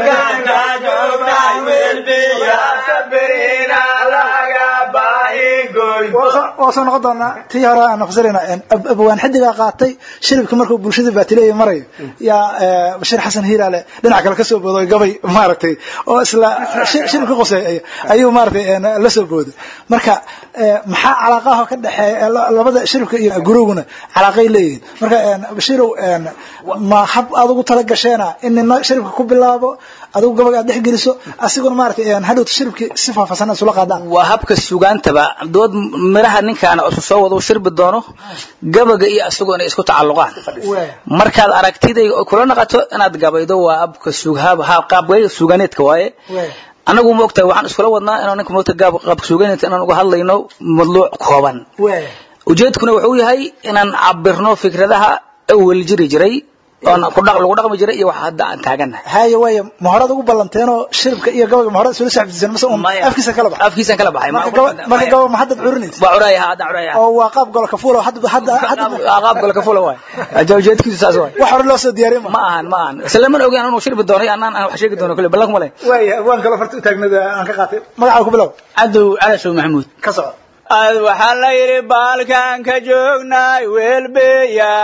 waa soo noqon doonaa tii hore aan fasirayna abwaan xidigaa qaatay shiribka markuu bulshada baatileeya marayo yaa eh, bashiir xasan hiiraale dhinac kale kasoo booday gabay maaragtay oo isla shi- shiribka qoseey ayuu maaragtay eh, la soo booday marka eh, maxaa calaaqaha ka dhexeeya la- labada shiribka iyo guruguna calaaqay leeyihiin marka eh, bashiirow eh, ma hab aad ugu tala gasheena in nina shiribka ku bilaabo adigu gabaga aad dhex geliso asiguna maaragtay eh, hadhowta shiribkii si faahfaahsan aad isula qaadaan waa habka sugaantaba dood miraha ninkaana isu soo wada u shirbi doono gabaga iyo asagoo inay isku tacalluqaan markaad aragtiday kula naqato inaad gabaydo waa habka sughaab qaabgay suganeedka waaye anagu ma ogtahay waxaan iskula wadnaa inaan ninka moogta gaab qaabka suganeedka inaan uga hadlayno madluuc kooban ujeedkuna wuxuu yahay inaan cabirno fikradaha awel jiri jiray oon ku dhaq lagu dhaqmi jiray iyo waxa hadda aan taaganahay haya waaya ma horaad ugu ballanteenoo shiribka iyo gabaga ma horad isula saxbiseen mase un Maya. afkiisa kala bax afkiisaan kala baxay marka gaba- marka gaba ma haddad curinaysa waa curaaya hadda curaaya oo waa qaab golo kafuula hadda hadda hadda qaab kale ka fula waay ujeedkiisu saas waay wax hore loo soo diyaariyay ma ma ahan ma ahan islaman ogaan inuu shirbi doono anaan aan wax sheegi doono kule ballan kuma leh waaya waan kalo farta u taagnada aan ka qaatay magacaa ku bilow cadow calashow maxamuud ka soco ad waxaa la yidhi baalkaan ka joognaay weelbeya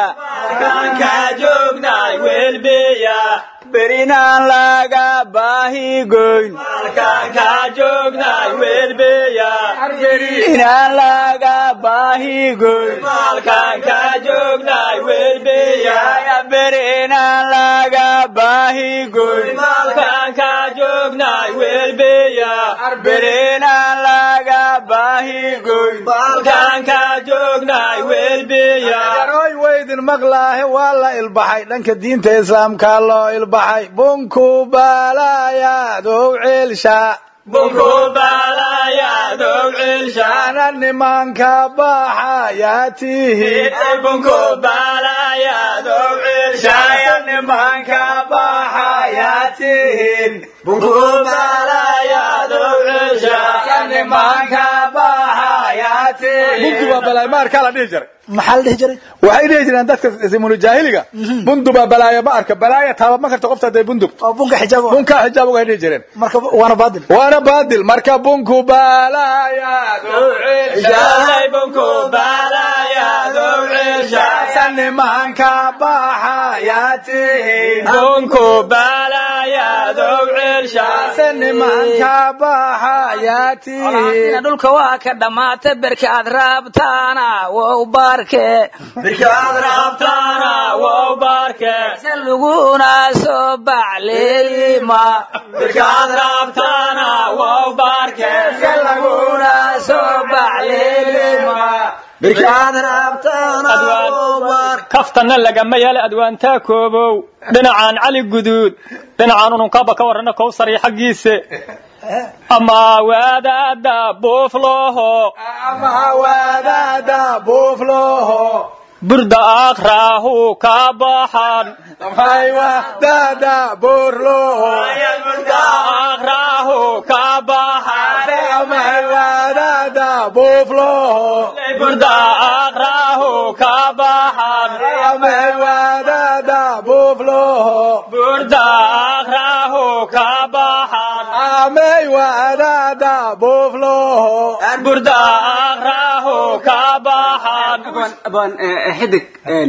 berinaan laga baahi goyn inaan laga baahi goyn berinaan laga baahi goyn berinaan laga baahi goyn yaroy weydin maqlaahe waa la ilbaxay dhanka diinta islaamkaa loo ilbaxay bunku baalaayaadow ceelsha ana nimanka baxayaa tihiin nimanka baxayaa tihiin nimanka baxayaa tihiin bundu baa balaay maarkaa la dhihi jiray maxaa la dhihi jiray waxay dhihi jireen dadka simunu jaahiliga bundu baa balaaya ma arka balaaya taaba ma karta qofta hadday bundug oo bunka xijaab u- bunkaa xijaab uga dhihi jireen marka waana baadil waana baadil marka bunku baalaaya nimanka baxayaa tihiin nimanka baxayaa tihiin dhulka waa ka dhammaata berka aad raabtaana wow baarke se laguna soo bacleelima se laguna soo bacleelima kaftanna lagama yeela adwaantaa koobow dhinacaan cali guduud dhinacaan ununkaba ka warrana kowsari xaggiise ama waadaada buuflooho ama wadaada buuflooho burda aakraahu ka baxan maxay wadaada buurlooho aakraahu ka baxan amay wadaada buuflooho burda aakraahu ka baxan amay wadaada buuflooho burda aakraahu ka baxan amay wadaada buuflooho burda aakraahu ka baxan abaan xidig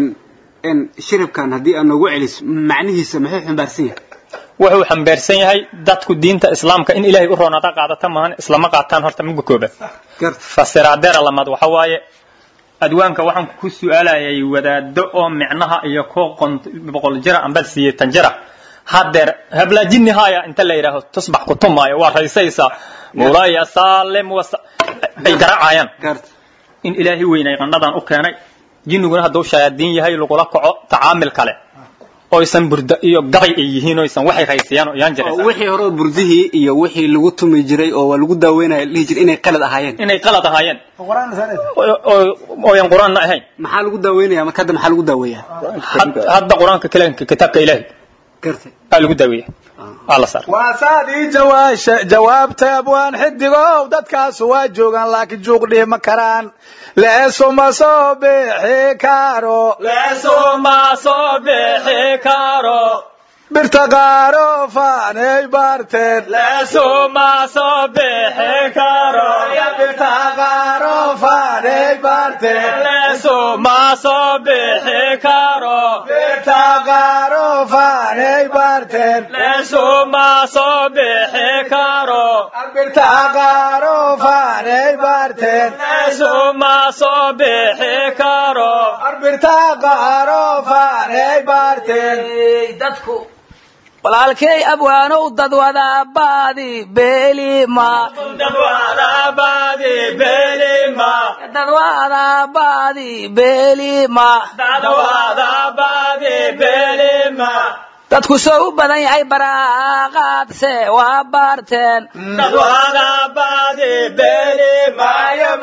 shiribkan haddii aad noogu celiso macnihiisa muxuu xambaarsan yahay wuxuu xambaarsan yahay dadku diinta islaamka in ilaahay u roonada qaadata maahan islama qaataan horta midka koobaad fasiraadeera lamaad waxa waaye adwaanka waxaan ku su'aalayay wadaado oo micnaha iyo ko boqol jira amba siyeetan jira hadeer habla jinni haya inta la yidhaaho tusbax ku tumaayo waa raysaysa mulaya saalim wasa ay garaacayaan in ilaahay weynay qandhadan u keenay jinniguna hadduu shayaadiin yahay lagula kaco tacaamil kale oysan burda iyo gabay ay yihiin oysan waxay raysayaan oo yaan oo jiraysa wixii hore oo burdihii iyo wixii lagu tumi jiray oo waa lagu daaweynaya la dhihi jiray inay qalad ahaayeen inay qalad ahaayeen oo- oo- ooyan qur-aanna ahayn maxaa lagu daaweynaya marka hadda maxaa lagu daaweeyaa Had- hadda qur-aanka kalaanka kitaabka ilaahay gartay aa lagu daaweeya aa la saar waasaad ii jawaasha jawaabtay abwaan xidigow dadkaasu waa joogaan laakiin juuq dhihi ma karaan leesuma soo bixi karo leesuma soo bixi karo birta qaaro faanay baarteen leesuma soo bixi karo birta qaaro faanay baarteen leesuma soo bixi karo birta qaaro faanay baarteen leesuma soo bixi karo birta qaaro faanay baarteen leesuma soo bixi karo birta qaaro faanay baarteen dadku walaalkay abwaanow dad wada baadi beelima dad wada baadi beelima dad wada baadi beelima dad wada baadi beelima dadku soo u badan yahay baraaqaadse waa baarteen dad wada baadi beelima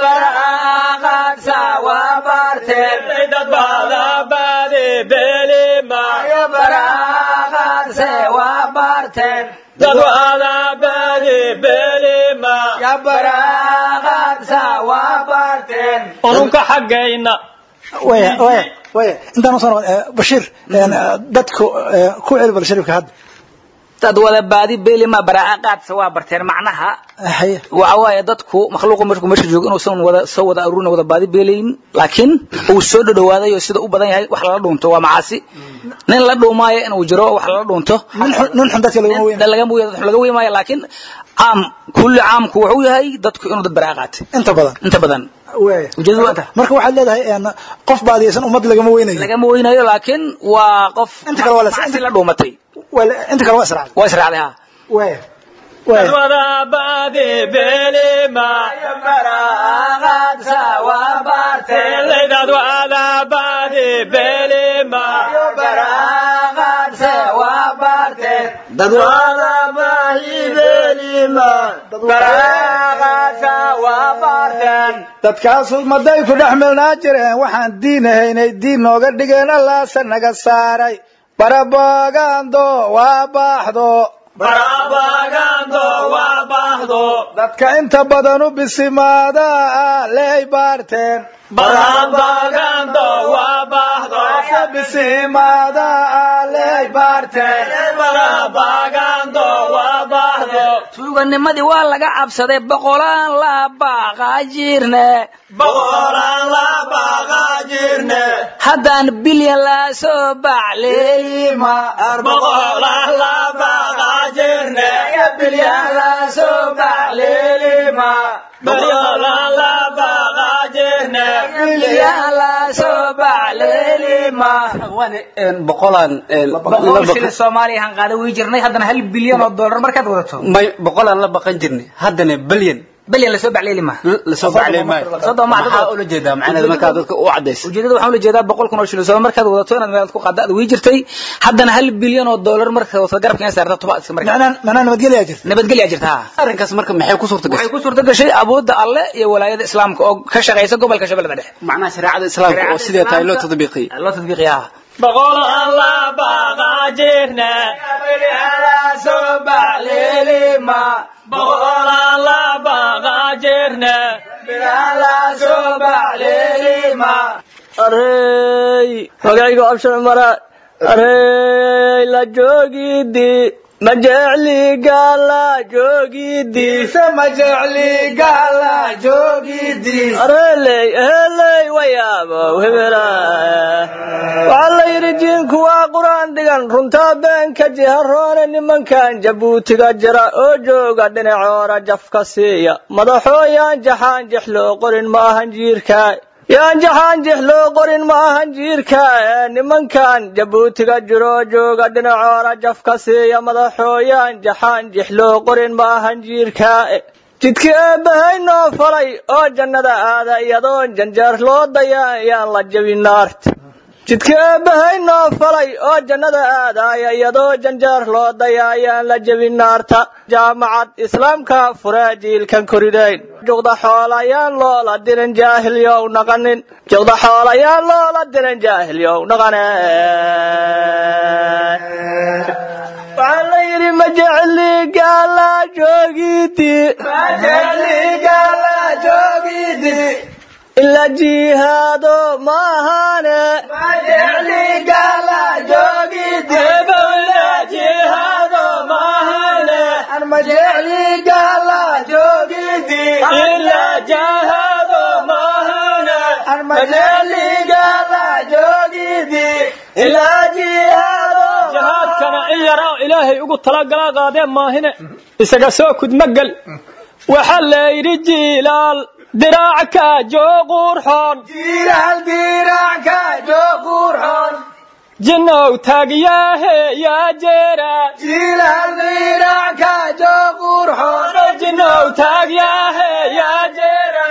baraaqaadsa waa baarteen dad wada baadi beelima baraaqaadse waa baarteen dad wada baadi beelima baraaqaadsa waa baarteen ununka xaggayna waya waya waya intaan usoo noqon eh, bashiir een, eh, dadku eh, ku celi bal shariifka hadda dad wada baadi beelima baraa'a qaadsa waa barteen macnaha haye waxa waaye dadku makhluuqa markuu meesha joogo inuusan wada soo wada aruurin wada baadi beelayn laakiin uu soo dhadhawaaday oo sida u badan yahay wax lala dhuunto waa macaasi nin la dhuumaayo inuu jiro wax lala dhuunto nin xun- nin xun dadka lagama weyna laga laga weymaayo laakiin caam kulli caamku wuxuu yahay dadku inuu dad baraa'a qaatay inta badan inta badan waaya ujeedadu waa inta marka waxaad leedahay een, qof baadiyaysan ummad lagama weynayo lagama weynayo laakiin waa qof Inta kale waa la- macsi la dhuumatay Waa la- inta kale waa israacday waa israacday ha waaya waaya wadaabadi belima leydad wadaabadi belima dad dadkaasu maday ku dhex milnaa jireen waxaan diin ahaynay diin nooga dhigeen allaase naga saaray barabagando waa baaxdo barabagando waa baahdo dadka inta badan u bisimaada ah leey baarteen barabagando waa baahdo bisimaada ah leey baarteen barabagando waa baahdo tuuganimadii waa laga cabsaday boqolaan la baaqaa jirne boqolaan la baqa jirne haddaan bilyan la soo bacleeyima boqolaan la baqa jirne bilyan la soo bacleeyima boqolaan la baqa jirne bilyan la soo bacleeyima boqolaan boqol shilin soomaaliya han qaada wey jirnay haddana hal bilyan oo dollar markaad wadato may boqolaan la baqan jirnay haddana bilyan bilyan lasoo bacleeyima lasoo baclay maayo Soddon ma- maxaa ula jeedaa macnaheeda markaa dadka u cadaysa ujeedada waxaan ula jeedaa boqol kun oo shilin soomaali markaad wadato inaad meelaad ku qaada aad wey jirtay haddana hal bilyan oo dollar markaad wadato garabka inaad saarta tuba iska markaa macnaa macnaa nabadgelyaa jirta nabadgelyaa jirta ha arrinkaas marka maxay ku suurta waxay gashay ku suurta gashay awoodda alle iyo walaayada islaamka oo ka shaqaysa gobolka shabeellada dhexe macnaha shareecada islaamka oo sidee tahay loo tadbiiqiyey loo tadbiiqiyaa boqolaan la baqa jirne boqolaan la baqa jirne arey magaygo abshar mara arey la joogidi ma jecli gaala joogidi ma jecli gaala joogidiis areley heley wayaabo hebela waxaa la yidhi jiinku waa qur-aan dhigan runtaa beenka jiharoone nimankan jabuutiga jira oo jooga dhinacoora jafka siiya madaxoo yaan jaxaan jex loo qorin ma ahan jiirka yaan jaxaan jex loo qorin ma ahan jiirka nimankan jabuutiga jiro oo jooga dhinacoora jafka siiya madaxoo yaan jaxaan jex loo qorin ma ahan jiirka jidkii eebbahay noo falay oo jannada aada iyadoon janjeer loo daya yaan la jebin naarta jidkii eebbahay noo falay oo jannada aadaya iyadoo janjeer loo daya ayaan la jebin naarta jaamacad islaamka furee jiilkan koridayn juqda xoolayaan loola dirin jaahilyow naqanin juqda xoolayaan loola dirin jaahilyow naqane waxaa la yidhi ma jecli gaala joogidi ila jihaado maahane jihaado maahane ila jahaado maahane jihaadkana in yar oo ilaahay ugu talagala qaadee maahine isaga soo kudmagel waxaa la yidhi jiilaal diraacka jooqurxoon jinnow taagyaahe yaa jeera jinnow taagyaahe yaa jeera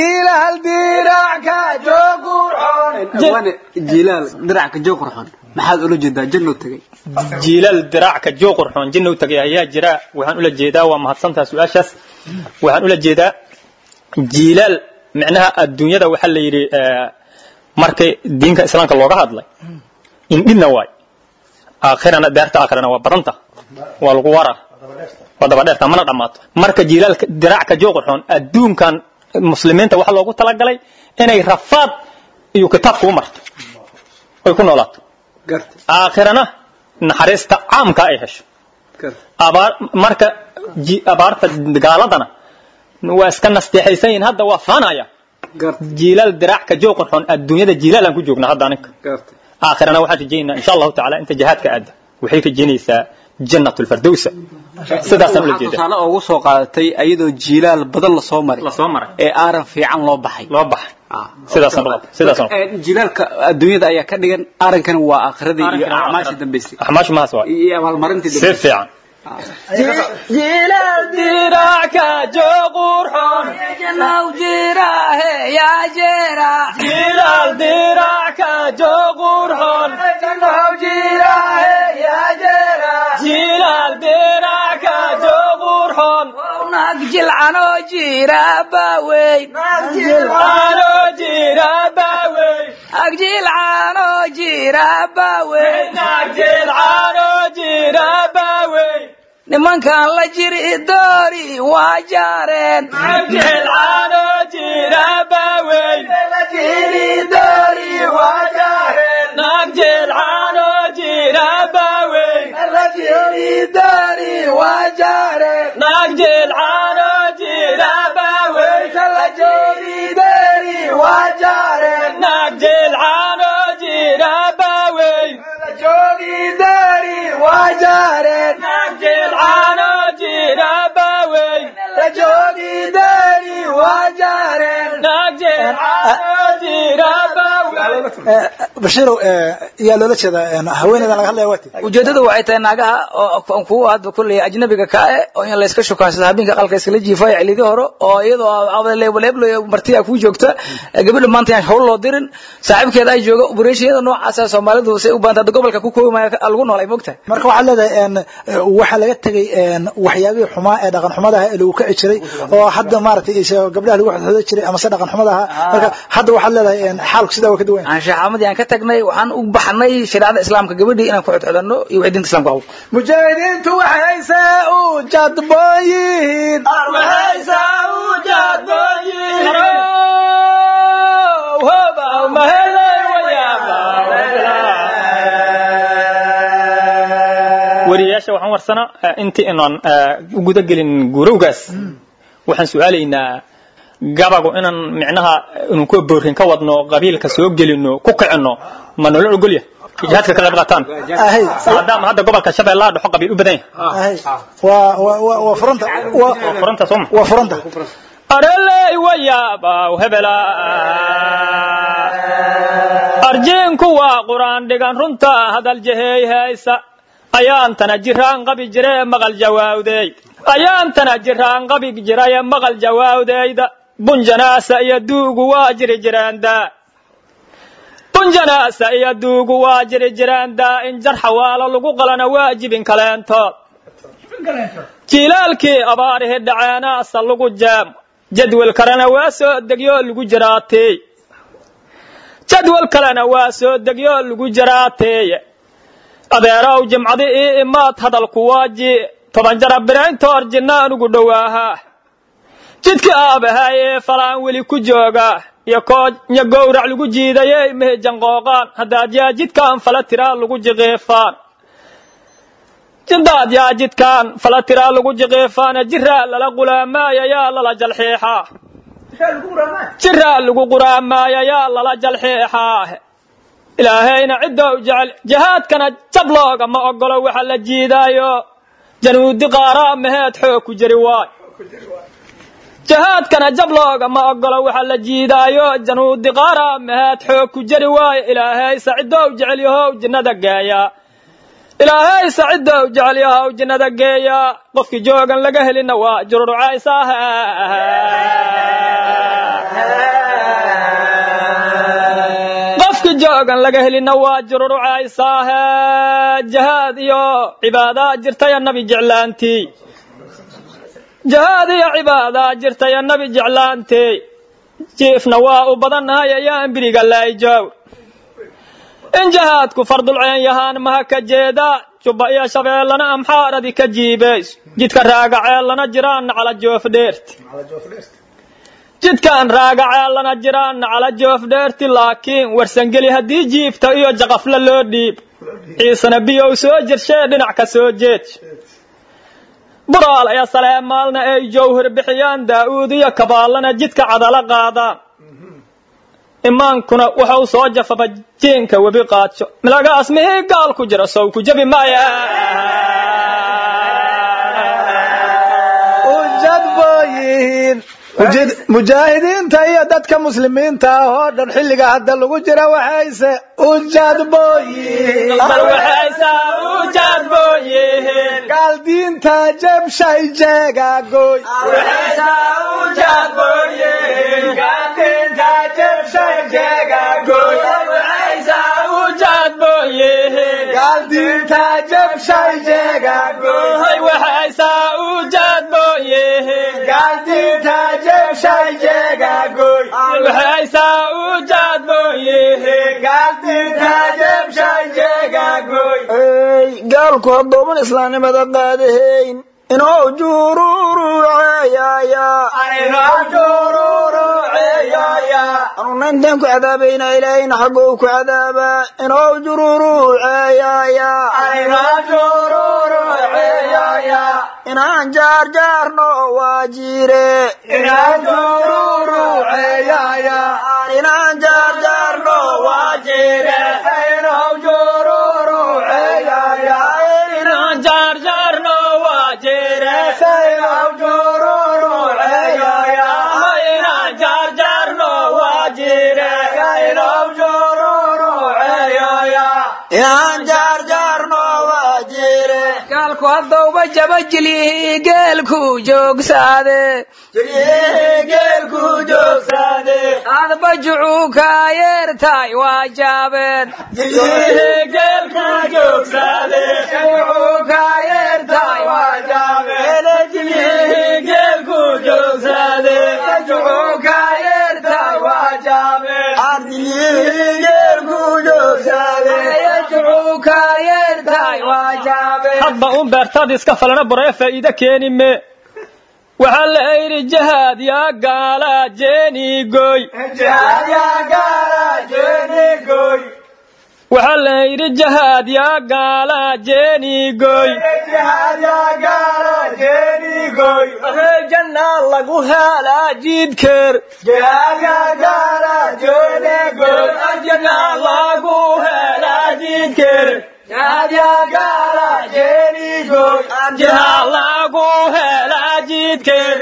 wane jilaal diracka joog qurxoon maxaad ula jeedaa janno tagay jiilal diraacka jooqurxoon jinnow tagay ayaa jira waxaan ula jeedaa waa mahadsantaha su-aashaas waxaan ula jeedaa jiilal micnaha adduunyada waxaa la yidhi markay diinka islaamka looga hadlay indhina waay aakhirana daarta aakhirana waa badanta waa lagu waraa waa dabadheerta mana dhammaato marka jiilaalka diraacka jooqurxoon adduunkan muslimiinta waxaa loogu talagalay inay rafaad iyo kitaabka u marto oy ku noolaato aakhirana naxariista caamka ay hesho abaar marka ji- abaarta gaaladana waa iska nasteexaysan yihiin hadda waa faanaya jiilal diracka jooqan xun adduunyada jiilaalaan ku joognaa hadda aninka aakhirana waxaan rajaynaa insha allahu tacaala inta jihaadka aada waxay rajaynaysaa jannat lfardowsa sidaasaan ula jeeda tusaale ugu soo qaadatay ayadoo jiilaal badan lasoo maray lasoo maray ee aaran fiican loo baxay loo baxay sidaasaan qaba sidaasaan Ee, jilaalka adduunyada ayaa ka dhigan arankana waa aakhiradii iyo acmaashii dambaysay axmaashu mahaas waa iyo abaalmarintii si dambaysay fiican jiilal diracka jooqurxon jiilal diracka jooqurxon jiilal diracka jooqurxon jilcano jira baweyn ano jira baawey agjilcano jira baweyn nagjilcano jira baawey nimankan la jiri doori waa jaareen nagjilcano jira baawey nagjilcano jira baawey nagjilcano jira baawey nagjilcano jira baawey nagjilcano jira baawey nagjilcano jira baawey bashiirow yaa loola jeedaa haweeneydan laga hadlaya waati ujeedadu waxay tahay naagaha oo kuwa hadda kulley ajnabiga ka eh oo in layska shukaansado habeenka qalka iskala jiifayo xilidii hore oo iyadoo leebleeblo martiya kuu joogta gabadha maanta yaan hawl loo dirin saaxiibkeeda ay jooga operationyada noocaasa soomaalidu say u baanta hadda gobolka ku koobmaya lagu noolay mogtahay marka waxaad leedahay n waxaa laga tegey n waxyaabihii xumaa ee dhaqan xumada ahaa ee lagu kaci jiray oo hadda maaragtay is- gabdhaha lagu xodxodo jiray ama se dhaqan xumada ahaa marka hadda waxaad leedahay n xaalku sidaa waa ka duwan yahay. anshaxaamadii aan ka tagnay waxaan u baxnay shareecada islaamka gabadhii inaan ku xodxodanno iyo wixii diinta islaamka qabo mujaahidiintu waxayse u jadboon yihiin wariyayaasha waxaan warsanaa eh, intii inaan eh, u guda gelin gurowgaas waxaan su-aalaynaa gabagu inaan micnaha inaan ku boorin ka wadno qabiilka soo gelino ku kicino ma nolol ogolya jihaadka ka qayb qaataan ahay maadaama hadda gobolka shabeellaha dhexo qabiil u badan yahay ahay waa waa waa waa furanta waa waa furanta sooma waa furanta areley wayaabaw hebela arjiinku waa quraan dhigan runta hadal jeheey haysa ayaantana jiraan qabi jire maqal jawaawdeey ayaantana jiraan qabi jiraye maqal jawaawdeyda bunjanaasa iyo duugu waa jiri jiraandaa bunjanaasa iyo duugu waa jiri jiraandaa in jar xawaalo lagu qalana waajibin kaleentood jilaalkii abaarihi dhaceenaasa lagu jaam jadwal kalena waa soo degyo lagu jiraateey jadwal kalena waa soo degyo lagu jiraateeye adeerow jimcadi ii imaad hadalku waaji toban jara birayntoor jinna anugu dhowaahaa jidka aabahay ee falaan weli ku jooga iyo koonya gowrac lagu jiidayey mehe janqooqaan haddaad yaa jidkaan fala tiraa lagu jiqiifaan jidaad yaa jidkaan fala tiraa lagu jiqiifaana jiraa lala qulaamaaya yaa lala jalxiixaa jiraa lagu quraamaaya yaa lala jalxiixaa ilaahayna cidou jecel jihaadkana jab looga ma ogolo waxa la jiidaayo januudi qaaraa maheed xoog ku jiri waay jihaadkana jab looga ma ogolo waxa la jiidaayo januudi qaaraa maheed xoog ku jiri waayo ilaahay sacidow jecel yahow jinnada geeya ilaahay sacidow jecel yahow jinnada geeya qofkii joogan laga helina waa jururcaysaah qofkii joogan laga helina waa jururucaysaahe jahaad iyo cibaadaa jirtaya nabi jeclaantii jahaad iyo cibaadaa jirtaya nabi jeclaantii jiifna waa u badannahay ayaan biriga laayjoow in jahaadku fardulceen yahaan maha ka jeeda jubba iyo shabeellana amxaaradi ka jiibays jidka raagaceellana jiraanna cala joofdheerti jidkaan raagaceellana jiraanna cala joofdheerti laakiin warsangeli haddii jiifta iyo jaqafla loo dhiib ciisana biyow soo jirshee dhinac ka soo jeed buraal ayaa saleemaalna ay jawhar bixiyaan daa'uud iyo kabaalana jidka cadala qaadaan imaankuna wuxuu soo jafaba jeenka webi qaadsho milagaas mihii gaal ku jira sow ku jabi maya ujad booyihiin mujaahidiinta iyo dadka muslimiinta ah oo dhan xilliga hadda lagu jira waxayse ujad booyihiin bal waxaysaa ujaad booyihiin gaal diinta jebshay jeegaagoy gaal diinta jebshay jeegaagoy waxaysaa ujaad booyihiin gaal diinta jebshay jeegaagoy waxaysaa ujaad booyihiin gaal diinta jebshay jeegaagoy ey gaalku haddooman islaamnimada qaadahayn inoo jururuceeyaya anuna intaan ku cadaabayna ilaahayna xagga uu ku cadaabaa inoo jururuceeyaya inaan jaarjaarno waa jiire inaan jaarjaarno waa jiire inaan jaarjaarno waa jeere inaan jaarjaarno waa jeere inaan jaarjaarno waa jiire gaalku haddauba jabajilyihi geelku joogsaade geelku joogsaade adba jucuu kaa yeertaay waa jaabeen geelku joogsaade jucuu kaa yeertaay waa jaabeen geelku joogsaade jucuu kaa yeertaay waa jaabeen geelku joogsaade jucuu kaa yeertaay waa jaabeen hadba un beertaad iska falana boree faa'iide keeni me waxaa la yidhi jahaad yaa gaala jeeni goy waxaa la yidhi jahaad yaa gaala jeeni goy jannaa lagu helaa jiidkeer jannaa lagu helaa jidkeer jahaa lagu helaa jidkeer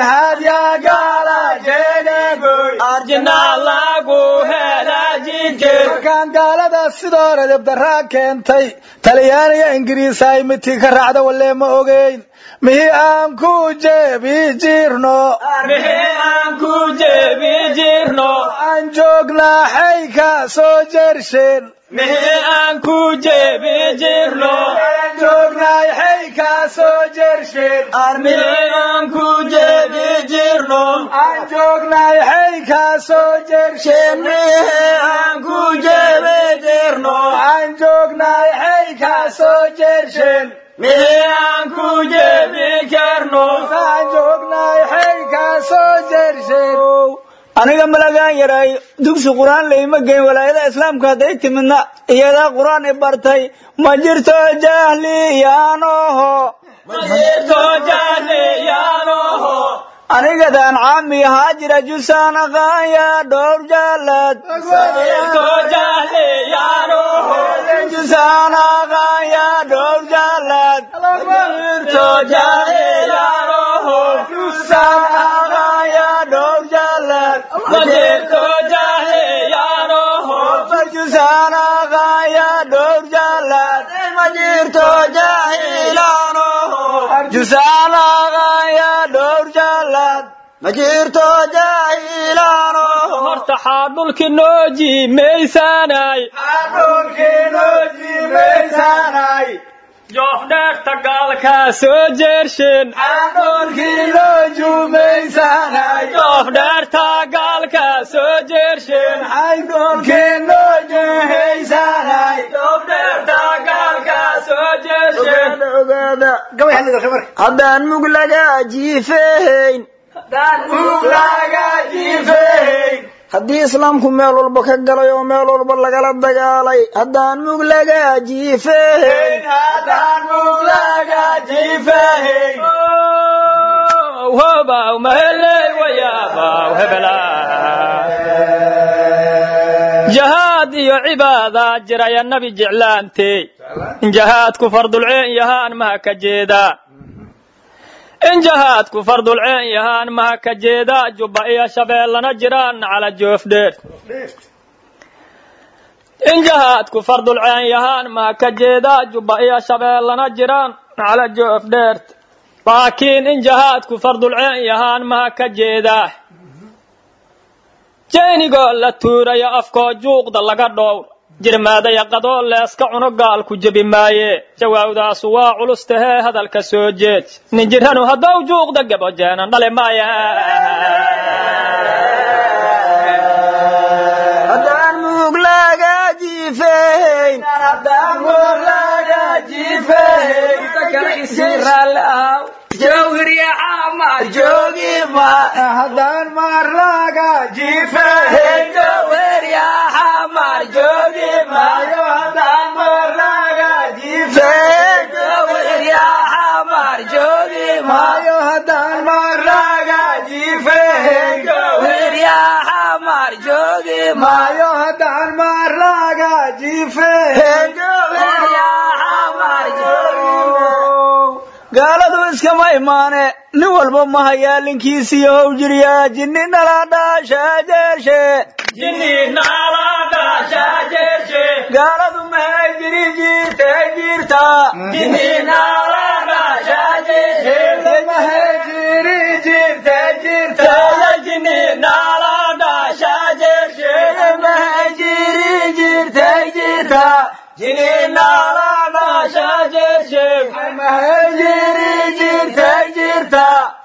jannaa lagu helaa jidkeer markaan gaalada sidoo hore dabdaraa keentay talyaaniga ingiriis ay midkii ka raacda walee ma ogeyn mihii aan ku jeebi jirno mixii aan ku jeebi jirno aan joognaa xay ka soo jersheen mixii aan ku jeebi jirno joognaay xay ka soo jersheen mixii aan ku jeebi jirno aan joognaay xay ka soo jersheen aan ku jeebe jirno aan joognaay xay ka soo jersheen mixii aan ku jeebi karno aan joognaay xay ka soo jersheen aniga malagaan yaray dugsi qur-aan layma geyn walaayada islaamka hadday timidna iyadaa qur-aan i bartay ma jirto jahliyaanoho jirto jahliyaanoho anigadaan caami ahaa jira jusaan aqaanya dhowr jaalad jirto jahliyaanoho jusaan aqaanya dhowr jaalad jirto jahliyaanoho jusaan aqaanya dhowr jaalad jirto jahliyaanoho jusaan aqaanya dhowr jaalad ma jirto jaahilaanoho jusaan aqaanya dhowr jaalad ma jirto jaahilaanoho horta xaa dhulki noo jiimaysaanay joof dheerta gaalkaa soo jeersheen joof dheerta gaalkaa soo jeersheen joof dheerta gaalkaa soo jeersheen ogaada haddaan mug laga jiifehayn haddii islaamku meel walba ka galay oo meel walba lagala dagaalay haddaan mug laga jiifeyn hobaw maheley wayaabaw hebela jahaad iyo cibaada jiraya nabi jeclaantey in jahaadku fardulceen yahaan maha ka jeedaa in jahaadku fardulceen yahaan maha ka jeedaa jubba iyo shabeellana jiraan cala joofdheer in jahaadku fardulceen yahaan maha ka jeedaa jubba iyo shabeellana jiraan cala joofdheert laakiin in jahaadku fardulceen yahaan maha ka jeedaa jeenigoo la tuuraya afkoo juuqda laga dhowr jirmaadaya qadoo leeska cuno gaalku jebi maaye jawaabdaasu waa culus tahee hadalka soo jeed nin jirranu haddow juuqda gabo jeenan dhale maaya haddaan mug laga jiifeyn haddaan maar laga jiifeyn maayo haddaan maar laga jiifeyn maayo haddaan maar laga jiifeyn maayo haddaan maar laga jiifeyn gaaladu iskama imaane nin walba ma hayaa linkiisiyo how jiryaa jinni nala dhaashaajeeshe gaaladu mahay jiri jirte jirta mahay jiri jirte jirta mahay jiri jirte jirta mahay jiri jirte jirta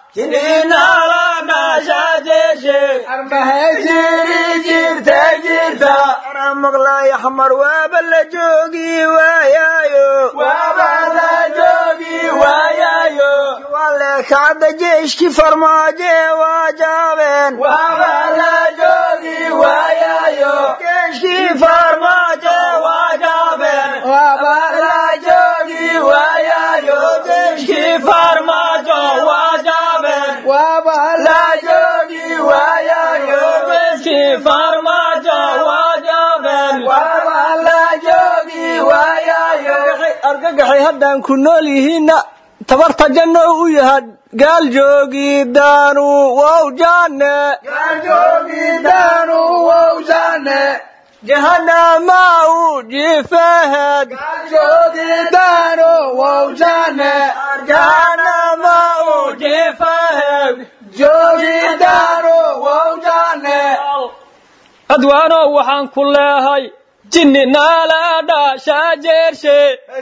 mahay jiri jirte jirta ana maqlaay xamar waaba la joogi waayaayo waaba la joogi waayaayo wale kacda jeeshki farmaaje waa jaabeen waaba la joogi waayaayo jeeshki farmaaje waa jaabeen waaba la joogi waayaayo jeeshki farmaajo waa jaabeen waaba la joogi waayaayo jeeshki farmaajo waa jaabeen waaba la joogi waayaayo argagaxay haddaan ku nool yihiinna tabarta janno u yaha gaal joogidaanu wow jaane joogidaanu wow jaane jahanama u jifahed joogidaanu wow jaane jahanama u jifahed joogidaanu wow jaane adwaanow waxaan ku leehay jinni naala dhaashaa jeershe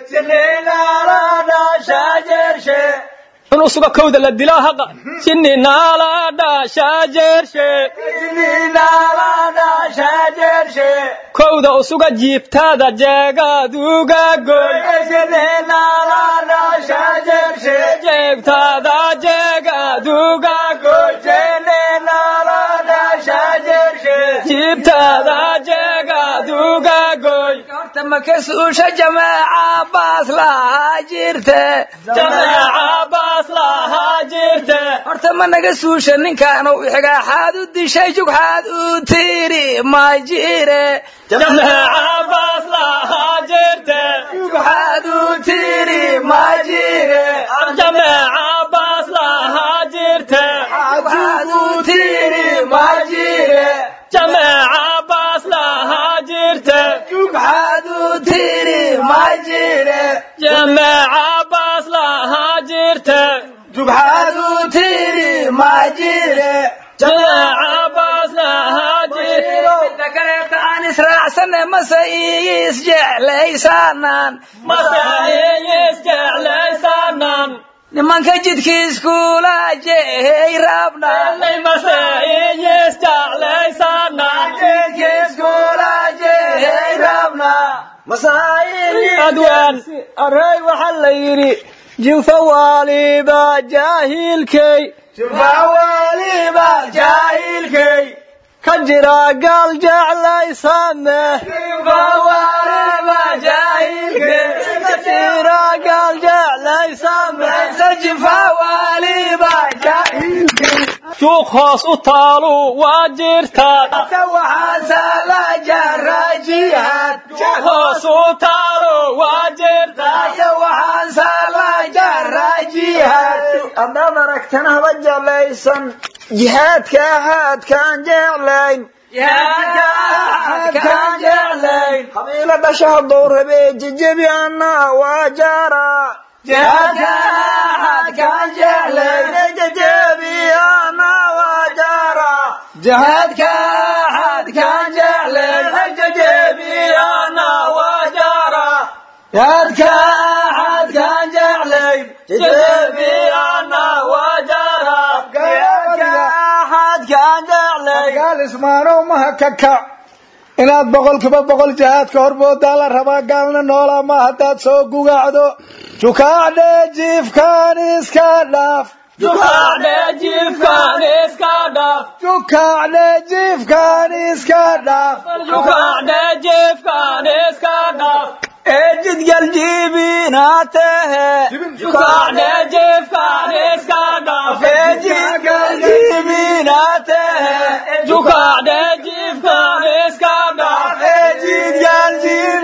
inuu suga kowda la dilaa haqa jinni naala dhaashaa jeershe kowda usuga jiibtaada jeegaaduga goy jeegtaada jeegaaduga goy jiibtaada jeegaaduga goy horta makasuusha jamaaca baas lahaa jirte jameeca baas lahaa jirte horta ma naga suusha ninkaanu xigaaxaad u dishay jugxaad u tiri ma jire jameeca baas lahaa jirte jugxaad u tiri ma jire jameeca baas lahaa jirte jugxaad u tiri ma jire jameeca baas lahaa jirte jugxaad u tiri ma jire jameeca baas lahaa jirte jugxaad u tiri ma jire jameeca baas lahaa jirte midda kaleeta aan israacsane mase isjeclaysaanaan masaayis jeclaysanan nimanka jidkiiskuula jehay rabnaan nay masaayis jeclaysanan jidkiiskuula jehay rabnaan adwaan arey waxaa la yidhi jinfa waaliba jaahilkay waliba jaahilkay ka jira gaal jeclaysane shuuq hoos u taalu waa jirtaa hoos u taalu waa jirtaa haddaad aragtan haba jeclaysan jihaadka haadkaan jeclayn qabiilo dhasha hadduu rabee jejebi anna waa jaara jejebi anna waa jaara jihaadka xadkaan jeclayn jejebi ana waa jara jihaadka xadkaan jeclayn jejebi ana waa jara xadkaan jeclayn gaal ismaanow maha ka kac inaad boqolkiiba boqol jihaadka horboodaa la rabaa gaalna noolaa ma haddaad soo gugacdo jukaacdhe jiifkaan iska dhaaf jukaacdhe jiifkaan iska dhaf jukaacdhe jiifkaan iska dhaaf jukaacdhe jiifkaan iska dhaf ejidgal jiibinatehe jukaacdhe jiifkaan iska dhaf ejidgal jiibinatehe jukaacdhe jiifkaan iska dhaf ejidgal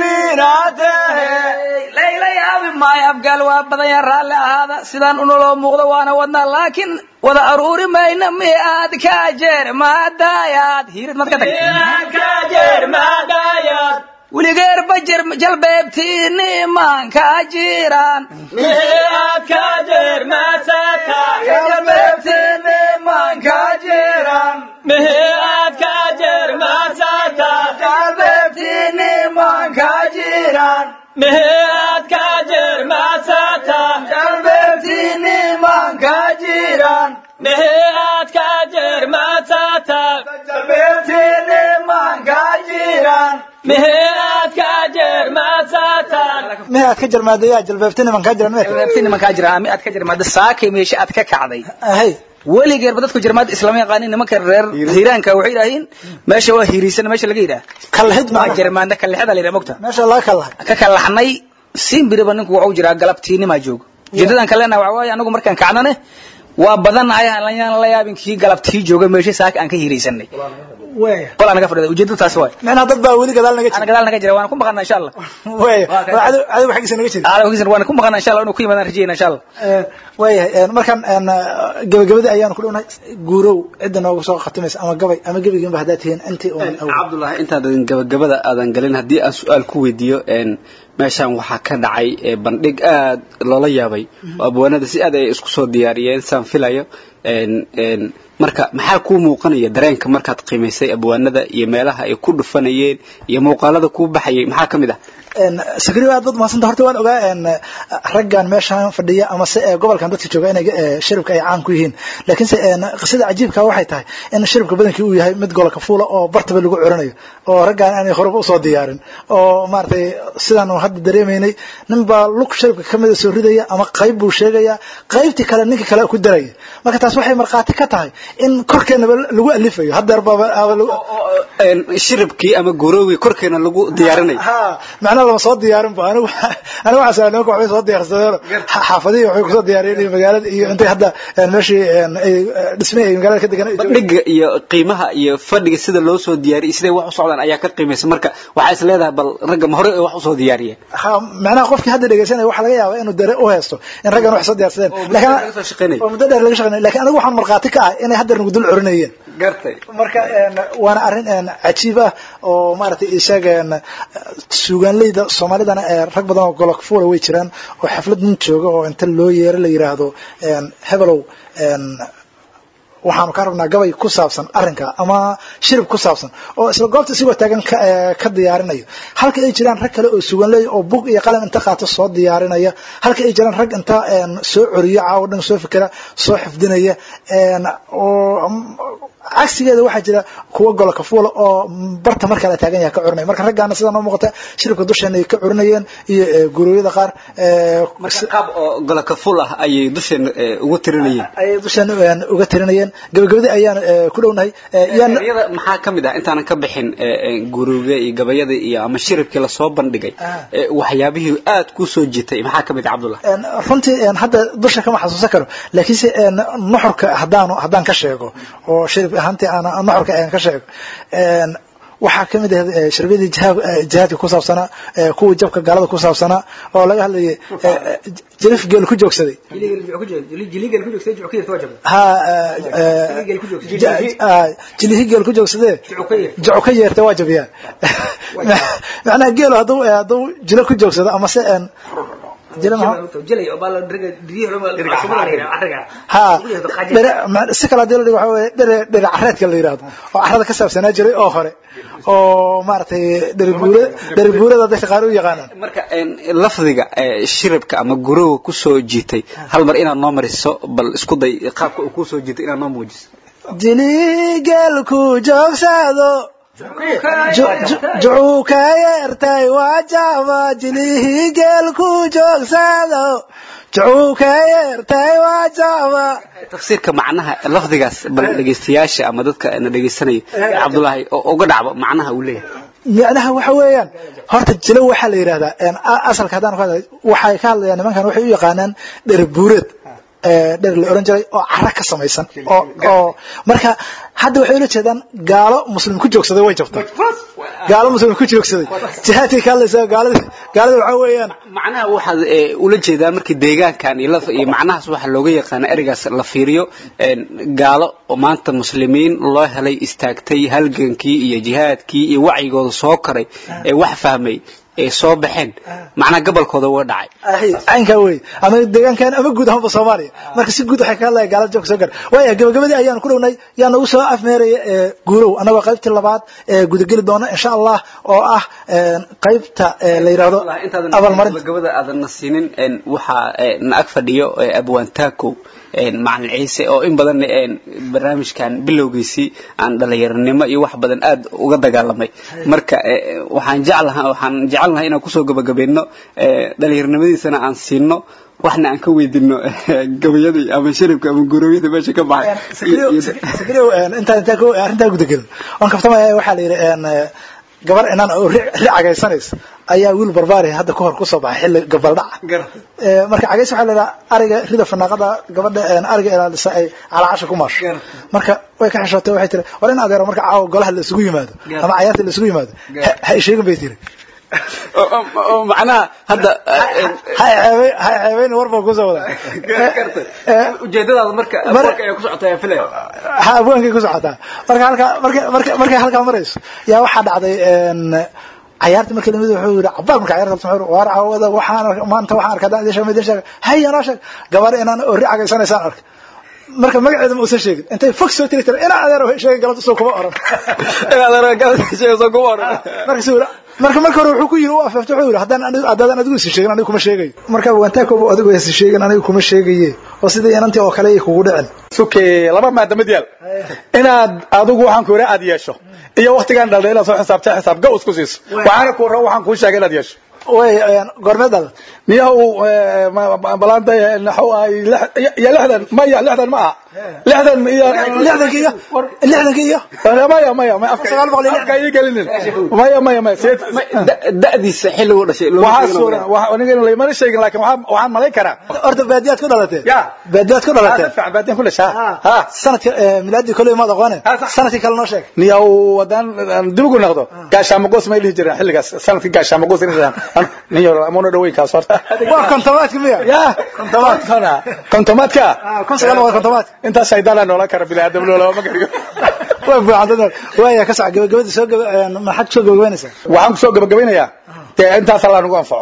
jiibinatehe layla yaabi maayo abgaal waa badan yaa raalli ahaada sidaan unaloo muuqdo waana wadnaa laakiin wada aruuri mayna mi aad ka jeer maadayaad hiirid mad ka tag ka jeer maadayad weligeer bajir jalbeebtiini maanka jiraan miaad ka jeer maasata jalbeebtiini maanka jiraan miaad ka jeer maasata jalbeebtiini maanka jiraan miaad ka jeer maasata jalbeebtiini maanka jiraan miaad ka jeer maasata jalbeebtiini maanka jiraan miaad ka jeer maasata mihi aad ka jarmaadayaa jalbeebti niman kaa jiran meerka jalbeebtiini maanka jiraan mi aad ka jirmaada saakay meesha aad ka kacday ahay weligeerba dadku jarmaada islama yaqaanin nimanka reer hiiraanka waxay yidhaahiin meesha waa hiiriisana meesha laga yidhaha kalahid waa ma jarmaada kalexada la yidhaha mogta meesha laga kalahay ka kalaxnay simbiriba ninku waxu jiraa galabtiinimaa joogo ujeedadan kalena waxa waaye anagu markaan kacnane waa badanahay aan la yaabin kii galabtii jooga meesha saaka aan ka hiiraysanay weya qol anaga fadhida ujeedadu taas waay micnaha dad baa weli gadaal naga ana jira gadaal naga jira waana ku maqanaa insha allah weya Waa ka- waa cadow cadow xaggiisa naga jira aalkiisana waana ku maqanaa insha allah inuu ku yimaadaan rajayna insha allah Eh, waayahay markaan een, gabagabadii ayaanu ku dhownahay guurow cidda noogu soo khatimaysa ama gabay ama gebigiinba haddaad tihiin intii uun awal cabdullaahi intaadan gabagabada aadan galin haddii aan su-aal ku weydiiyo een, meeshaan waxaa ka dhacay ee, bandhig aad loola yaabay oo abwaanada si aad ay isku soo diyaariyeen saan filayo een, een, marka maxaa kuu muuqanaya dareenka markaad qiimaysay abwaanada iyo meelaha ay ku dhufanayeen iyo muuqaalada kuu baxayay maxaa ka mid ah sakriyo aad bad mahadsanta horta waan ogaa een, raggan meeshaan fadhiya ama se ee, gobolkan dadka jooga inay ee, shiribka ay caan ku yihiin laakiinse een, qisada cajiibka waxay tahay in shiribka badankii uu yahay mid golka fuula oo bartaba lagu curanayo oo raggan aanay horeba usoo diyaarin oo maaragtay sidaan hadda dareemaynay nin baa lug shiribka ka mida soo ridaya ama qayb buu sheegaya qaybtii kale ninka kale ku daraya marka taas waxay markhaati ka tahay in korkeenaba lagu alifayo haddeer baaba aaba lagu- Een, shiribkii ama guroowii korkeena lagu diyaarinayo ha macnaha lama soo diyaarin ba anigu anigu waxaan sameeyay nimanka waxbay soo diyaarsadeen xaafadihii waxay kusoo diyaariyeen iyo magaalada iyo intay hadda een, meeshii een, ay eh, dhismay ay magaalada ka degan bandhiga iyo qiimaha iyo fadhiga sida loo soo diyaariyay siday wax u socdaan ayaa ka qiimaysa marka waxaa is leedahay bal ragga ma hore ay wax usoo diyaariyeen ha macnaha qofkii hadda dhegeysanaya waxaa laga yaabaa inuu dare u haysto in raggan wax soo diyaarsadeen muddo dheer laga soo shaqeynayay. oo muddo dheer laga shaqeynay laakiin anigu waxaan markhaati ka ah inay hadda nagu dul curinayeen gartay marka een, waana arrin een, cajiib ah oo maaragtay isaga een, suugaanleyda soomaalidana ee rag badan oo golok fuula way jiraan oo xaflad nin jooga oo inta loo yeero la yiraahdo een, hebelow een, waxaanu ka rabnaa gabay ku saabsan arrinka ama shirib ku saabsan oo isla goobta isigoo taagan ka, ee, ka diyaarinayo halka ay jiraan rag kale oo suganley oo bug iyo qalam inta qaato soo diyaarinaya halka ay jiraan rag inta een, soo coriyo caawo dhan soo fikira soo xifdinaya een, oo mm, cagsigeeda waxaa jira kuwa golka fuula oo barta marka la taagan yahay ka curinaya marka raggaana sida noo muuqata shiribka dusheena ay ka curinayeen iyo ee, gurooyada qaar ee, marka qaab oo golaka ful ah ayay dusheena eh, ugu tirinayeen ayay dushan een, uga tirinayeen gabagabadii ayaan ku dhownahay yaan gabayada maxaa ka mid ah intaanan ka bixin guruga iyo gabayada iyo ama shiribkii lasoo bandhigay waxyaabihii aad ku soo jitay maxaa ka mid ah cabdullah runtii hadda dusha kama xasuusan karo laakiinse nuxurka haddaan haddaan ka sheego oo shirib ahaantii aan nuxurka aan ka sheego waxaa ka mid ah sharbiyadii jihaadka ku saabsanaa kuwii jabka gaalada ku saabsanaa oo laga hadlayay jirif geel ku joogsaday jilihi geel ku joogsadee jacu ka yeerta waa jabiyaa macnaha geelu hadduu hadduu jilo ku joogsado ama se ha si kale hadii la dhigo waxa weye dhere dhere careedka la yidhahdo oo carada ka saabsanaa jiray oo hore oo maaragtay dhere buura dhere buurada dadka qaar u yaqaanaan marka lafdiga shiribka ama guroga ku soo jiitay hal mar inaad noo mariso bal isku day qaabka uu ku soo jiitay inaad noo muujiso jili geelku joogsado jucuu ka yeertay waa jaba jilihii geelku joogsado jucuu ka yeertay waa jaba tafsiirka macnaha lafdigaas bal dhegaystayaasha ama dadka na dhegaysanaya cabdullaahi oo uga dhacba macnaha uu leeyahay macnaha waxa weeyaan horta jilo waxaa la yidhahdaa asalka haddaan ku hadlay waxay ka hadlayaan nimankan waxay u yaqaanaan dherbuureed dher la oran jiray oo cara ka samaysan oo oo marka hadda waxay ula jeedaan gaalo muslim ku joogsaday way jabtay gaalo muslim ku joogsaday jihaadkay ka hadlaysaa gaalada gaalada waxaa weeyaan macnaha waxaad ula jeedaa markii deegaankan iyo laf iyo macnahaas waxaa looga yaqaana ereygaas la fiiriyo gaalo oo maanta muslimiin loo helay istaagtay halgankii iyo jihaadkii iyo wacyigooda soo koray ee wax fahmay ay soo baxeen macnaha gobolkooda uga dhacay caynkaa wey ama deegaankan ama guud ahaanba soomaaliya marka si guud waxay ka hadlaya gaalada joogka soo gar waaya gabagabadii ayaanu ku dhownay yaa nagu soo afmeeraya guurow annagoo qaybtii labaad gudageli doona insha allah oo ah qaybta la yidhaahdo abaalmarin gabagabada aadan na siinin waxaa na ag fadhiyo abwaantaakow macalin ciise oo in badan barnaamijkan bilowgiisii aan dhalinyaranimo iyo wax badan aad uga dagaalamay marka waxaan jeclaha waxaan jecelnahay inaan kusoo gabagabayno dhalinyaranimadiisana aan siino waxna aan ka weydino gabayadii ama shiribka ama gurowiyada meesha ka baxay arrintaa gudagelin oon kaftamaya waxaa la yidhi gabar inaan ri cagaysanaysa ayaa wiil barbaari hadda kahor kusoo baxay xilli gabaldhaca marka cagays waxaa la yidhaha ariga rida fanaaqada gabadha ariga ilaalisa ay calaacasha ku maasho marka way ka xishootay waxay tiri war in adeero marka caawa golaha la isugu yimaado ama cayaarta la isugu yimaado ha isheegin bay tiri macnaha hadda ha ceebeyn war baan kusoo wadaa ujeedadaada marka marka ay ku socotaa filaya ha abwaankay ku socotaa marka halkaa marka marka markay halkaa marayso yaa waxaa dhacday cayaarta markii lamid wuxuu yidhi cabaar marka cayaarta wuxuu war caawada waxaan maanta waxaan arkaa dacdii shamay din sheegay haya noo sheeg gabar inaan ori cagaysanaysaan arka marka magaceeda ma uusan sheegin intay fog soo tiri tira inaa adeer sheegay galabta soo kuma oran inaa adeer galabta sheegay soo kuma oran marka suu marka marka hore wuxuu ku yiri u afafto wuxuu yiri haddaan haddaan adigu is sheegin anigu kuma sheegayo marka wantaakoob adigu is sheegin anigu kuma sheegaye oo sidii inantii oo kale ay kugu dhicin suke laba maada mid yaal inaad adigu waxaan ku yiri aad yeesho iyo waqtigan dhalday inaad soo xisaabtay xisaab go isku siiso waxaana ku rabo waxaan kuu sheegay inaad yeesho way goormeed dal miyahu balaanta naxu ay ya lixdan maya lixdan ma aha lixdan iyo lixdanka iyo lixdanka iyo maya maya maya sagaal boqol iyo afka ii gelinin maya maya maya da'diisa xilligu dhashay waxaa suura aniga laymana sheegin laakiin waxaan waxaan malayn karaa horta baadiyaad ku dhalatee ya baadiyaad ku dhalatee fiican baadiyan ku dhashaa ha sanadka milaadii koley maad aqoone sanadkii kale noo sheeg niyaw wadaan dib ugu noqdo gaashaamaqoos may dhihi jireen xilligaas sanadkii gaashaamaqoos inay dhahaan nin yar amuna dhaweynkaas horta waa kontomaadka miya ya kontomaadkana kontomaadka kun sagaal boqol kontomaadka intaas shaydaan noola kara biniaadam loolama ma gariyo waa buuxan waaya ka sac gabagabadii soo gaba maxaad kusoo gabagabaynaysaa waxaan kusoo gabagabaynayaa dee intaas allaa nagu anfaco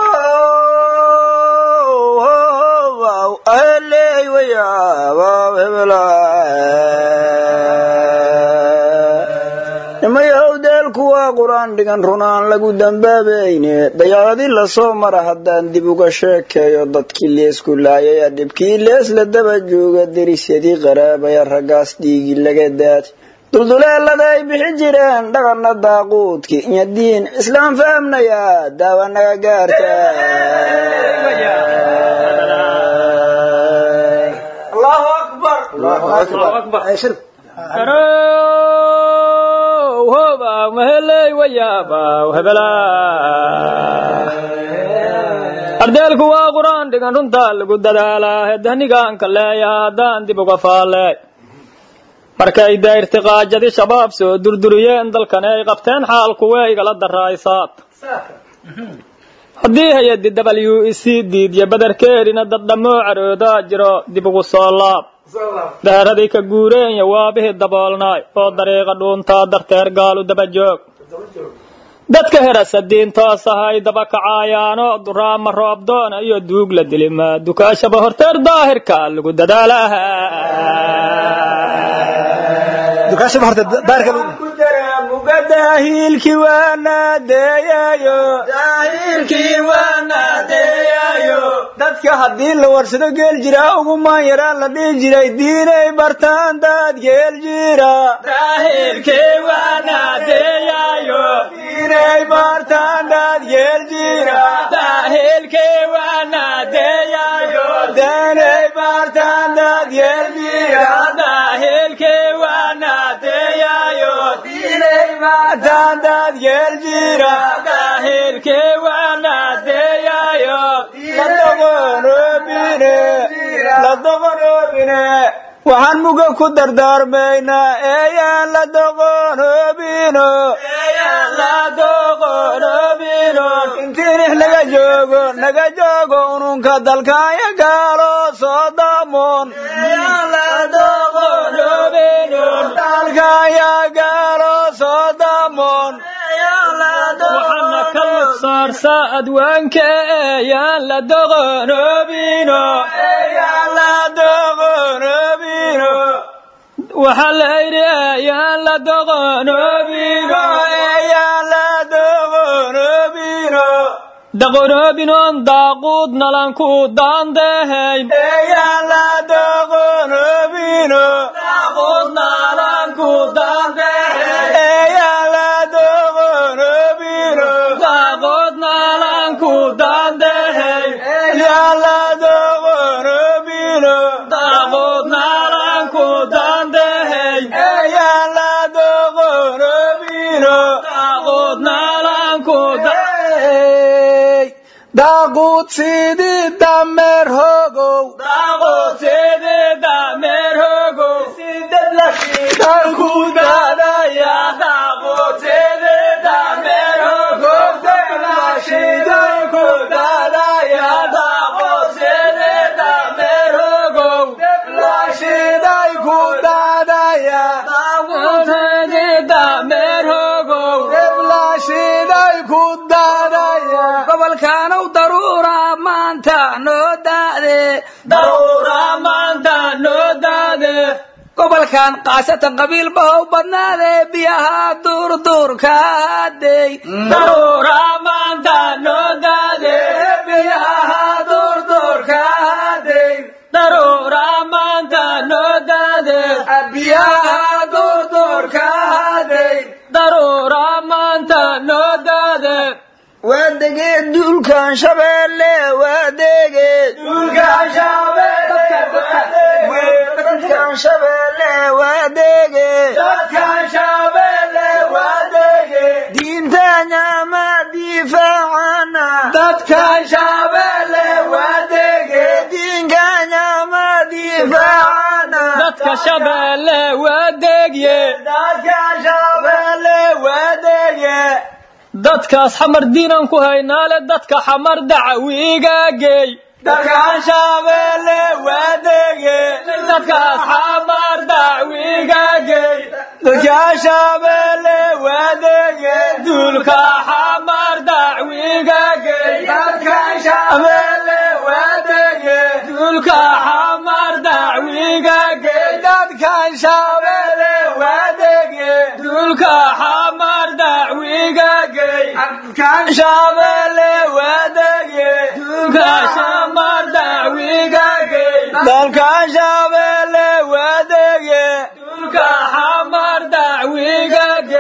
nimayahow deelku waa qur-aan dhigan runaan lagu dambaabayne dayacadii lasoo mara haddaan dib uga sheekeeyo dadkii leesku laayaya dhibkii lees la daba jooga derisyadii qaraabaya raggaas dhiigi laga daad dulduleelada ay bixi jireen dhaqanna daaquudkii iyo diin islaam fahamnaya daawa naga gaarta allahu akbar Garow, hobaw, maheley, wayaabaw, hebelaa. ardeelku waa qur-aan dhigan runtaa lagu dadaalaa hedanigaanka leeya haddaan dib uga faalley markay dayrtiqaajadi shabaab soo durduriyeen dalkani ay qabteen xaalku way igala daraysaad haddii hay-addi w e c diidya badarkeerina dad dhammoo caroodaa jiro dib ugu soo laab daaradii ka guureenya waabihii daboolnaay oo dariiqa dhuuntaa darteer gaalu daba joog dadka herasa diintoos ahay daba kacaayaano duraama roobdoona iyo duug la dilima dukaashaba horteer daahirka lagu dadaalaha dukaashaba horta daarka daahilkii waanaadeeyayo dadka haddii la warsado geel jiraa ugumaan yaraan la dhihi jiray diinay bartaan dad geel jira diinay bartaan dad geel jira diinay bartaan dad geel jira diinay bartaan dad geel jira la doqonoobine la doqonoobine waxaan muga ku dardaarmaynaa eeyaan la doqonoobino intiinix naga joogo naga joogo ununka dalkaaya gaalo soo damoon dalkaaya gaalo soo damoon waxaana ka lugsaarsa adwaanka eeyaan la doqonoobino la doqonoobino waxaa la yidhi eeyaan la doqonoobino eeyaan la doqonoobino daqonoobinoon daaquud nalanku daandehayn eeyaan la doqonoobino eeyaan la doqonoobino daaqood nalanku daandehayn eeyaan la doqonoobino daaqood nalanku daandehayn eeyaan la doqonoobino daaqood nalanku Hey, daaquud sidii dameer hogow dalku daadaya dalku daadaya shiday ku daadaya shiday ku daadaya gobolkaanow daruura maanta noo daade gobolkan kaasatan qabiil bahow badnaade biyaha duurduurka haday biyaha duurduurka haday biyaha duurduurka haday waadege duulkan shabeelle waadege duulkan shabeelle waadege diintanya ma difaacana dadkan shabeelle waadege diinkanya ma difaacana dadka shabeelle waa deegye dadkan shabeelle waadege dadkaas xamar diinan ku haynaale dadka xamar dacawiiga geey dadkan shabeelle waadege dadkaas xamar dacawiiga geey dadkan shabeelle waadege duulka xamar dacwiiga geey dadkan shabeelle waadege duulka xamar dacwiiga geey dadkan shabeelle waadege duulka xamar dacwiiga geey dadkan shabeelle waadege duulka xamar dacwiiga geey dadkan shabeelle waadege duulka xamar dacwiiga geey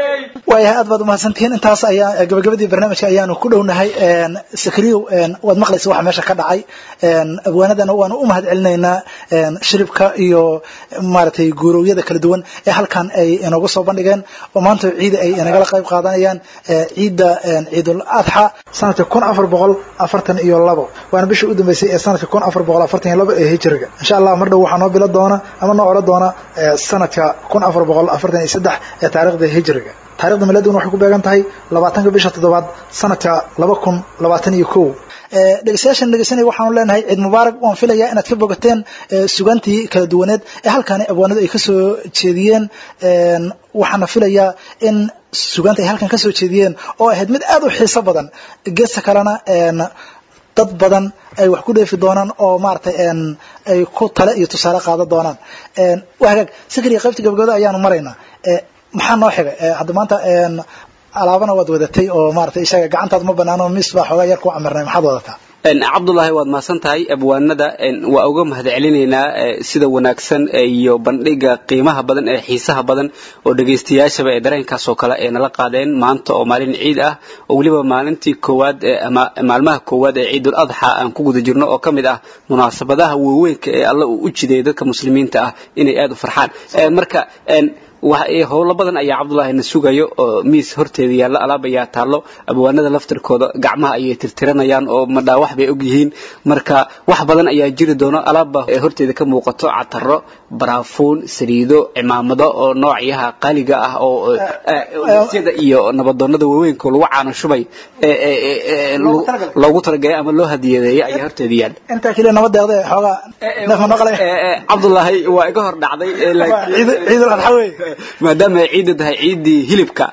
waayahay aad baad umahadsantihiin intaas ayaa gabagabadii barnaamijka ayaanu ku dhownahay sakriyow waad maqlaysa waxa meesha ka dhacay abwaanadana waanu u mahad celinaynaa shiribka iyo maaragtay guurowyada kala duwan ee halkan ay inoogu soo bandhigeen oo maanta ciida ay inagala qayb qaadanayaan ciidda ciidul adxa sanadka kun afar boqol afartan iyo labo waana bishii u dambeysay ee sanadka kun afar boqol afartan iyo labo ee hijriga insha allah mar dhow waxaa noo bilo doona ama noo odhan doona sanadka kun afar boqol afartan iyo saddex ee taarikhda hijriga taarikhda miladuna waxay ku beegan tahay labaatanka bisha toddobaad sanadka laba kun labaatan iyo kow dhegeystayaashan dhegeysanaya waxaanu leenahay ciid mubaarak waan filayaa inaad ka bogateen sugaantii kala duwaneed ee halkaani abwaanadu ay ka soo jeediyeen waxaana filayaa in sugaanta ay halkan ka soo jeediyeen oo ahayd mid aad u xiiso badan geesta kalena dad badan ay wax ku dheefi doonaan oo maaragtay ay ku tale iyo tusaale qaadan doonaan waa hagaag sikriya qaybta gabagabada ayaanu maraynaa maxaa noo xigay hadda maanta alaabana waad wadatay oo maaragtay isaga gacantaad ma banaano mis baa xoogaa yar ku amirnay maxaad wadataa cabdullaahi waad mahadsan tahay abwaanada waa uga mahad celinaynaa sida wanaagsan iyo bandhiga qiimaha badan ee xiisaha badan oo dhegaystayaashaba ee dareenkaas oo kale ay nala qaadeen maanta oo maalin ciid ah oo weliba maalintii koowaad maalmaha koowaad ee ciidul adxa aan ku guda jirno oo ka mid ah munaasabadaha waaweynka ee alla uu u jideeyay dadka muslimiinta ah inay aada u farxaan marka howlo badan ayaa cabdullaahi na sugayo oo miis horteeda yaalla alaab ayaa taallo abwaanada laftirkooda gacmaha ayay tirtiranayaan oo madhaawax bay og yihiin marka wax badan ayaa jiri doono alaabba horteeda ka muuqato cataro baraafuun saliido cimaamado oo noocyaha qaaliga ah oo syada iyo nabadoonada waaweynka lagu caano shubay loogu talagalay ama loo hadiyadeeyay ayaa horteeda yaalla intaa keliya nabadeeda xoogaa neefma noqlay cabdullaahi waa iga hor dhacday ciidul adxa wey maadaama ay ciidda tahay ciiddii hilibka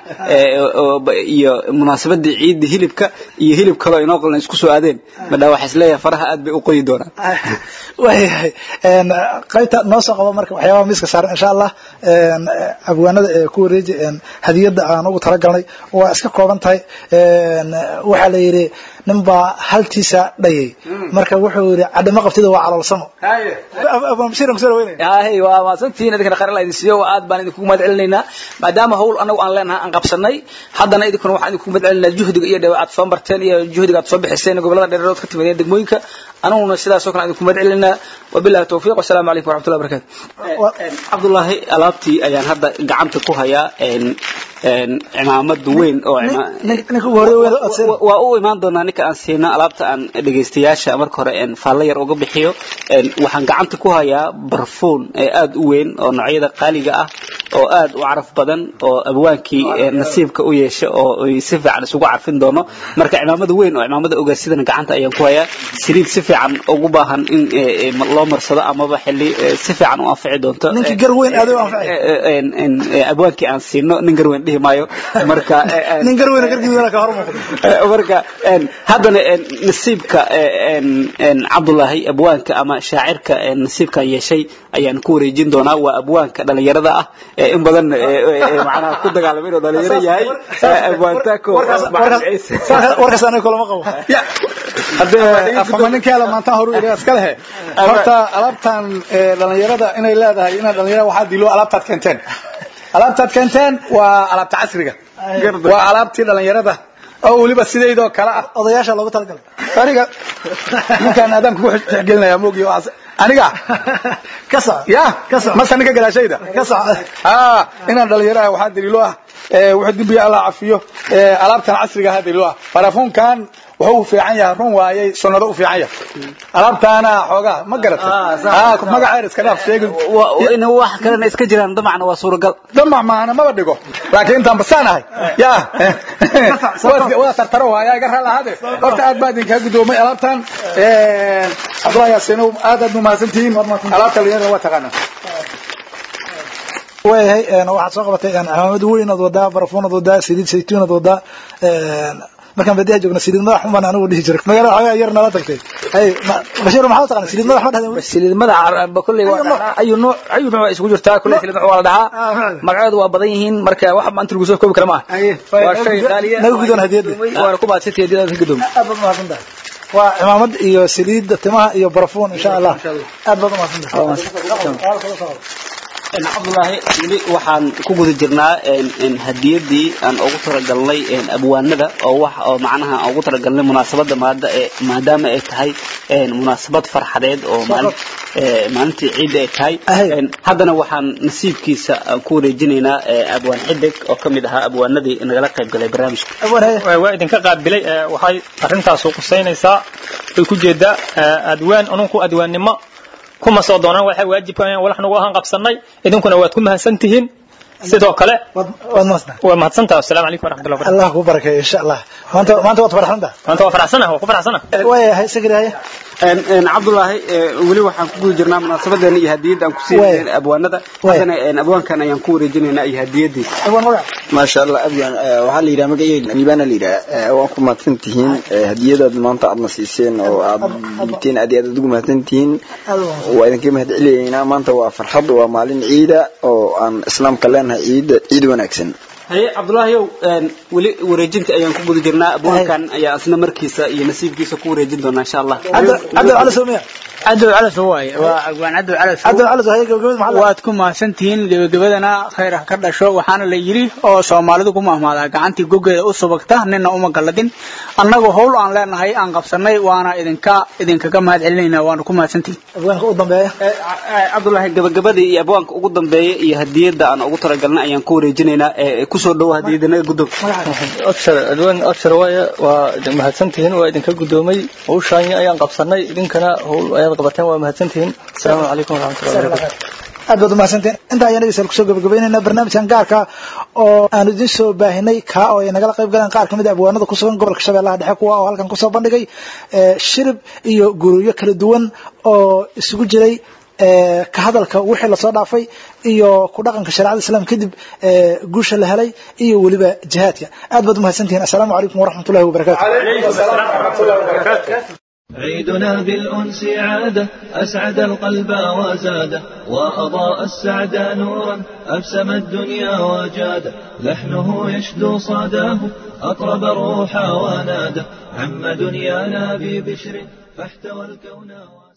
iyo munaasabadii ciiddii hilibka iyo hilib kaloo inoo qalna isku soo aadeen madhaa waxaa isleeyahay faraha aad bay u qoyi doonaan waayahay qaybta noo soo qabo marka waxyaabaha miiska saaran insha allah abwaanada ee ku wareeji hadiyadda aan ugu talagalnay waa iska kooban tahay waxaa la yidhi nin baa haltiisa dhayay marka wuxuu yidhi cadhimo qabtida waa caloolsamo hay waa mahadsantihiin idinkana khayr alla idin siiyo aad baan idinku mahad celinaynaa maadaama hawl anagu aan leenahay aan qabsanay haddana idinkuna waxaan idinku mahad celinaa juhdiga iyo dhew aad soo barteen iyo juhdiga aad soo bixiseen gobolada dheereerood ka timideen degmooyinka anaguna sidaasoo kale aan idinku mahad celinaa wabillahi tawfiiq wasalaamu calaykum waraxmatullahi barakatu cabdullaahi alaabtii ayaan hadda gacanta ku hayaa cimaamad weyn oo waa u imaan doonaa ninka aan siino alaabta aan dhegaystayaasha marka hore faallo yar uga bixiyo waxaan gacanta ku hayaa barfuun aad u weyn oo noocyada qaaliga ah oo aad u caraf badan oo abwaankii nasiibka u yeesha oo si fiican isugu carfin doono marka cimaamada weyn oo cimaamada ogaarsidana gacanta ayaan ku hayaa saliid si fiican ugu baahan in loo marsado amaba xili si fiican u anfici doonto ninkii gar weyn aad u anfacay abwaankii aan siino nin gar weyn dhihi maayo marka nin gar weyn garkiisa ka hor muuqdo marka haddana nasiibka cabdullaahi abwaanka ama shaacirka nasiibkan yeeshay ayaan ku wareejin doonaa waa abwaanka dhalinyarada ah in badan macnaha ku dagaalamay inuu dhalinyaro yahay abwaantaako warkaas aniga kulama qabo afama ninkeeda maanta horu ila iska lehe horta alaabtan dhalinyarada inay leedahay inaad dhalinyarada waxaa dilo alaabtaad keenteen alaabtaad keenteen waa alaabta casriga waa alaabtii dhalinyarada oo weliba sidaydoo kale ah odayaasha loogu talagalay aniga ninkaan aadaan kugu tixgelinaya moogi aniga ka soc ya ka soc mase ninka gadaashayda ka soc ah inaan dhalinyaraha waxaa daliilo ah wuxuu dembiga allah cafiyo alaabtan casriga aha daliilo ah barafuunkan wuxuu u fiican yahay run waayay sunnado u fiican yahay alaabtaana xoogaa ma garatay magaceer iska dhaaf sheegin in wax kalena iska jiraan damacna waa suuragal damac maana maba dhigo laakiin intaan basaan ahay ya waa tartaro waaya iga raal ahaade horta aad baa idinkaa guddoomay alaabtan cabdullahi yaasiinow aad aad umahadsantihiin alaabta dhalinyarada waa taqaanaa waayahay waxaad soo qabatay cimaamad weyn ad wadaa barafuun ad wadaa saliid saytuun ad wadaa markaan badiyaha joogna saliid madax umbaan anigu dhihi jiray magaala waxoogaa yar nala tagtay hay bashiir maxaa u taqana saliid madax ma dhahda saliid madaxa kulley ayu nooc ayu nooc waa isugu jirtaa kulley saliid madax waa la dhahaa magaceedu waa badan yihiin marka wax maanta lagu soo koobi kara maaha waa shay qaaliya naga gudoon hadiyadda waana ku mahadsantihi hadiyadaad ka gudoomi aad baad umahadsan tahay waa cimaamad iyo saliidda timaha iyo barafuun insha allah aad baad umahadsan tahay cabdulaahi weli waxaan ku guda jirnaa hadiyadii aan ugu talagalnay abwaanada oo wax oo macnaha aan ugu talagalnay munaasabada maada ee maadaama ay tahay munaasabad farxadeed oo maalin maalintii ciidda ay tahay haddana waxaan nasiibkiisa aan ku wareejinaynaa abwaan xidig oo ka mid ahaa abwaanadii nagala qayb galay barnaamijka waa idinka qaabilay waxay arrintaasu qusaynaysaa way ku jeedaa adwaan anunku adwaannimo kuma soo doonaan waxay waajibka walax nagu ahaan qabsanay idinkuna waad ku mahadsan tihiin sidoo kale waa mahadsantaha asalaamu calaykum waraxmatullahi wabarakatu allah ku barakeeyo insha allah maanta maanta waad faraxsanta maanta waa faraxsanah waa ku faraxsanah waayahay sagiraaye cabdulaahi weli waxaan ku guda jirnaa munaasabadeena iyo hadiyadda aan ku siinayna abwaanada haddana abwaankan ayaan ku wareejinaynaa iyo hadiyadiisa maasha allah abyan waxaa la yidhaha magaceyga liibaana la yidhaha waan ku mahadsan tihiin hadiyadaad maanta aadna siiseen oo aad dhiibteen aad iyo aad ugu mahadsan tihiin waa idinka mahad celiyeynaa maanta waa farxad waa maalin ciida oo aan islaamka leenahay ciida ciid wanaagsan haye cabdulaahiyow weli wareejinta ayaan ku guda jirnaa abwaankan ayaa asna markiisa iyo nasiibkiisa ku wareejin doonaa insha allah cabdi cali soomiya cadow calas waaye waa abwaan cadow calas cabdi cali haye gabagabada maxaa waad ku mahadsantihiin gebagabadana khayr ha ka dhasho waxaana la yidhi oo soomaalidu ku mahmaadaa gacantii gogeeda u subagta nina uma galladin annagu howl aan leenahay aan qabsanay waana idinka idinkaga mahad celinayna waana ku mahadsantihiin abwaanka u dambeeya cabdulaahi gabagabadii iyo abwaanka ugu dambeeya iyo hadiyadda aan ugu talagalnay ayaan ku wareejinaynaa kusoo dhowo hadiyadana guddoon abshar adwaan abshar waaye waa mahadsantihiin waa idinka guddoomay hawshaanyi ayaan qabsanay idinkana howl ayaad qabateen waa mahadsantihiin asalaamu calaykum waraxmatullahi wabarakatu aad baad umahadsanteen intaa ayaan dhegeystayaal kusoo gabagabaynaynaa barnaamijkan gaarka oo aanu idin soo baahinay kaa oo ay nagala qayb galeen qaar ka mid a abwaanada ku sugan gobolka shabeellaha dhexe kuwa oo halkan kusoo bandhigay shirib iyo guryo kala duwan oo isugu jiray ka hadalka wixii lasoo dhaafay iyo ku dhaqanka shareecada islaamka kadib guusha la helay iyo weliba jihaadka aad baad umahadsantihiin assalaamu calaykum waraxmat ullahi wabarakatu عيدنا بالأنس عادة أسعد القلب وزاده وأضاء السعد نورا أبسم الدنيا وجاده لحنه يشدو صداه أطرب الروح وناده عم دنيانا ببشر فاحتوى الكون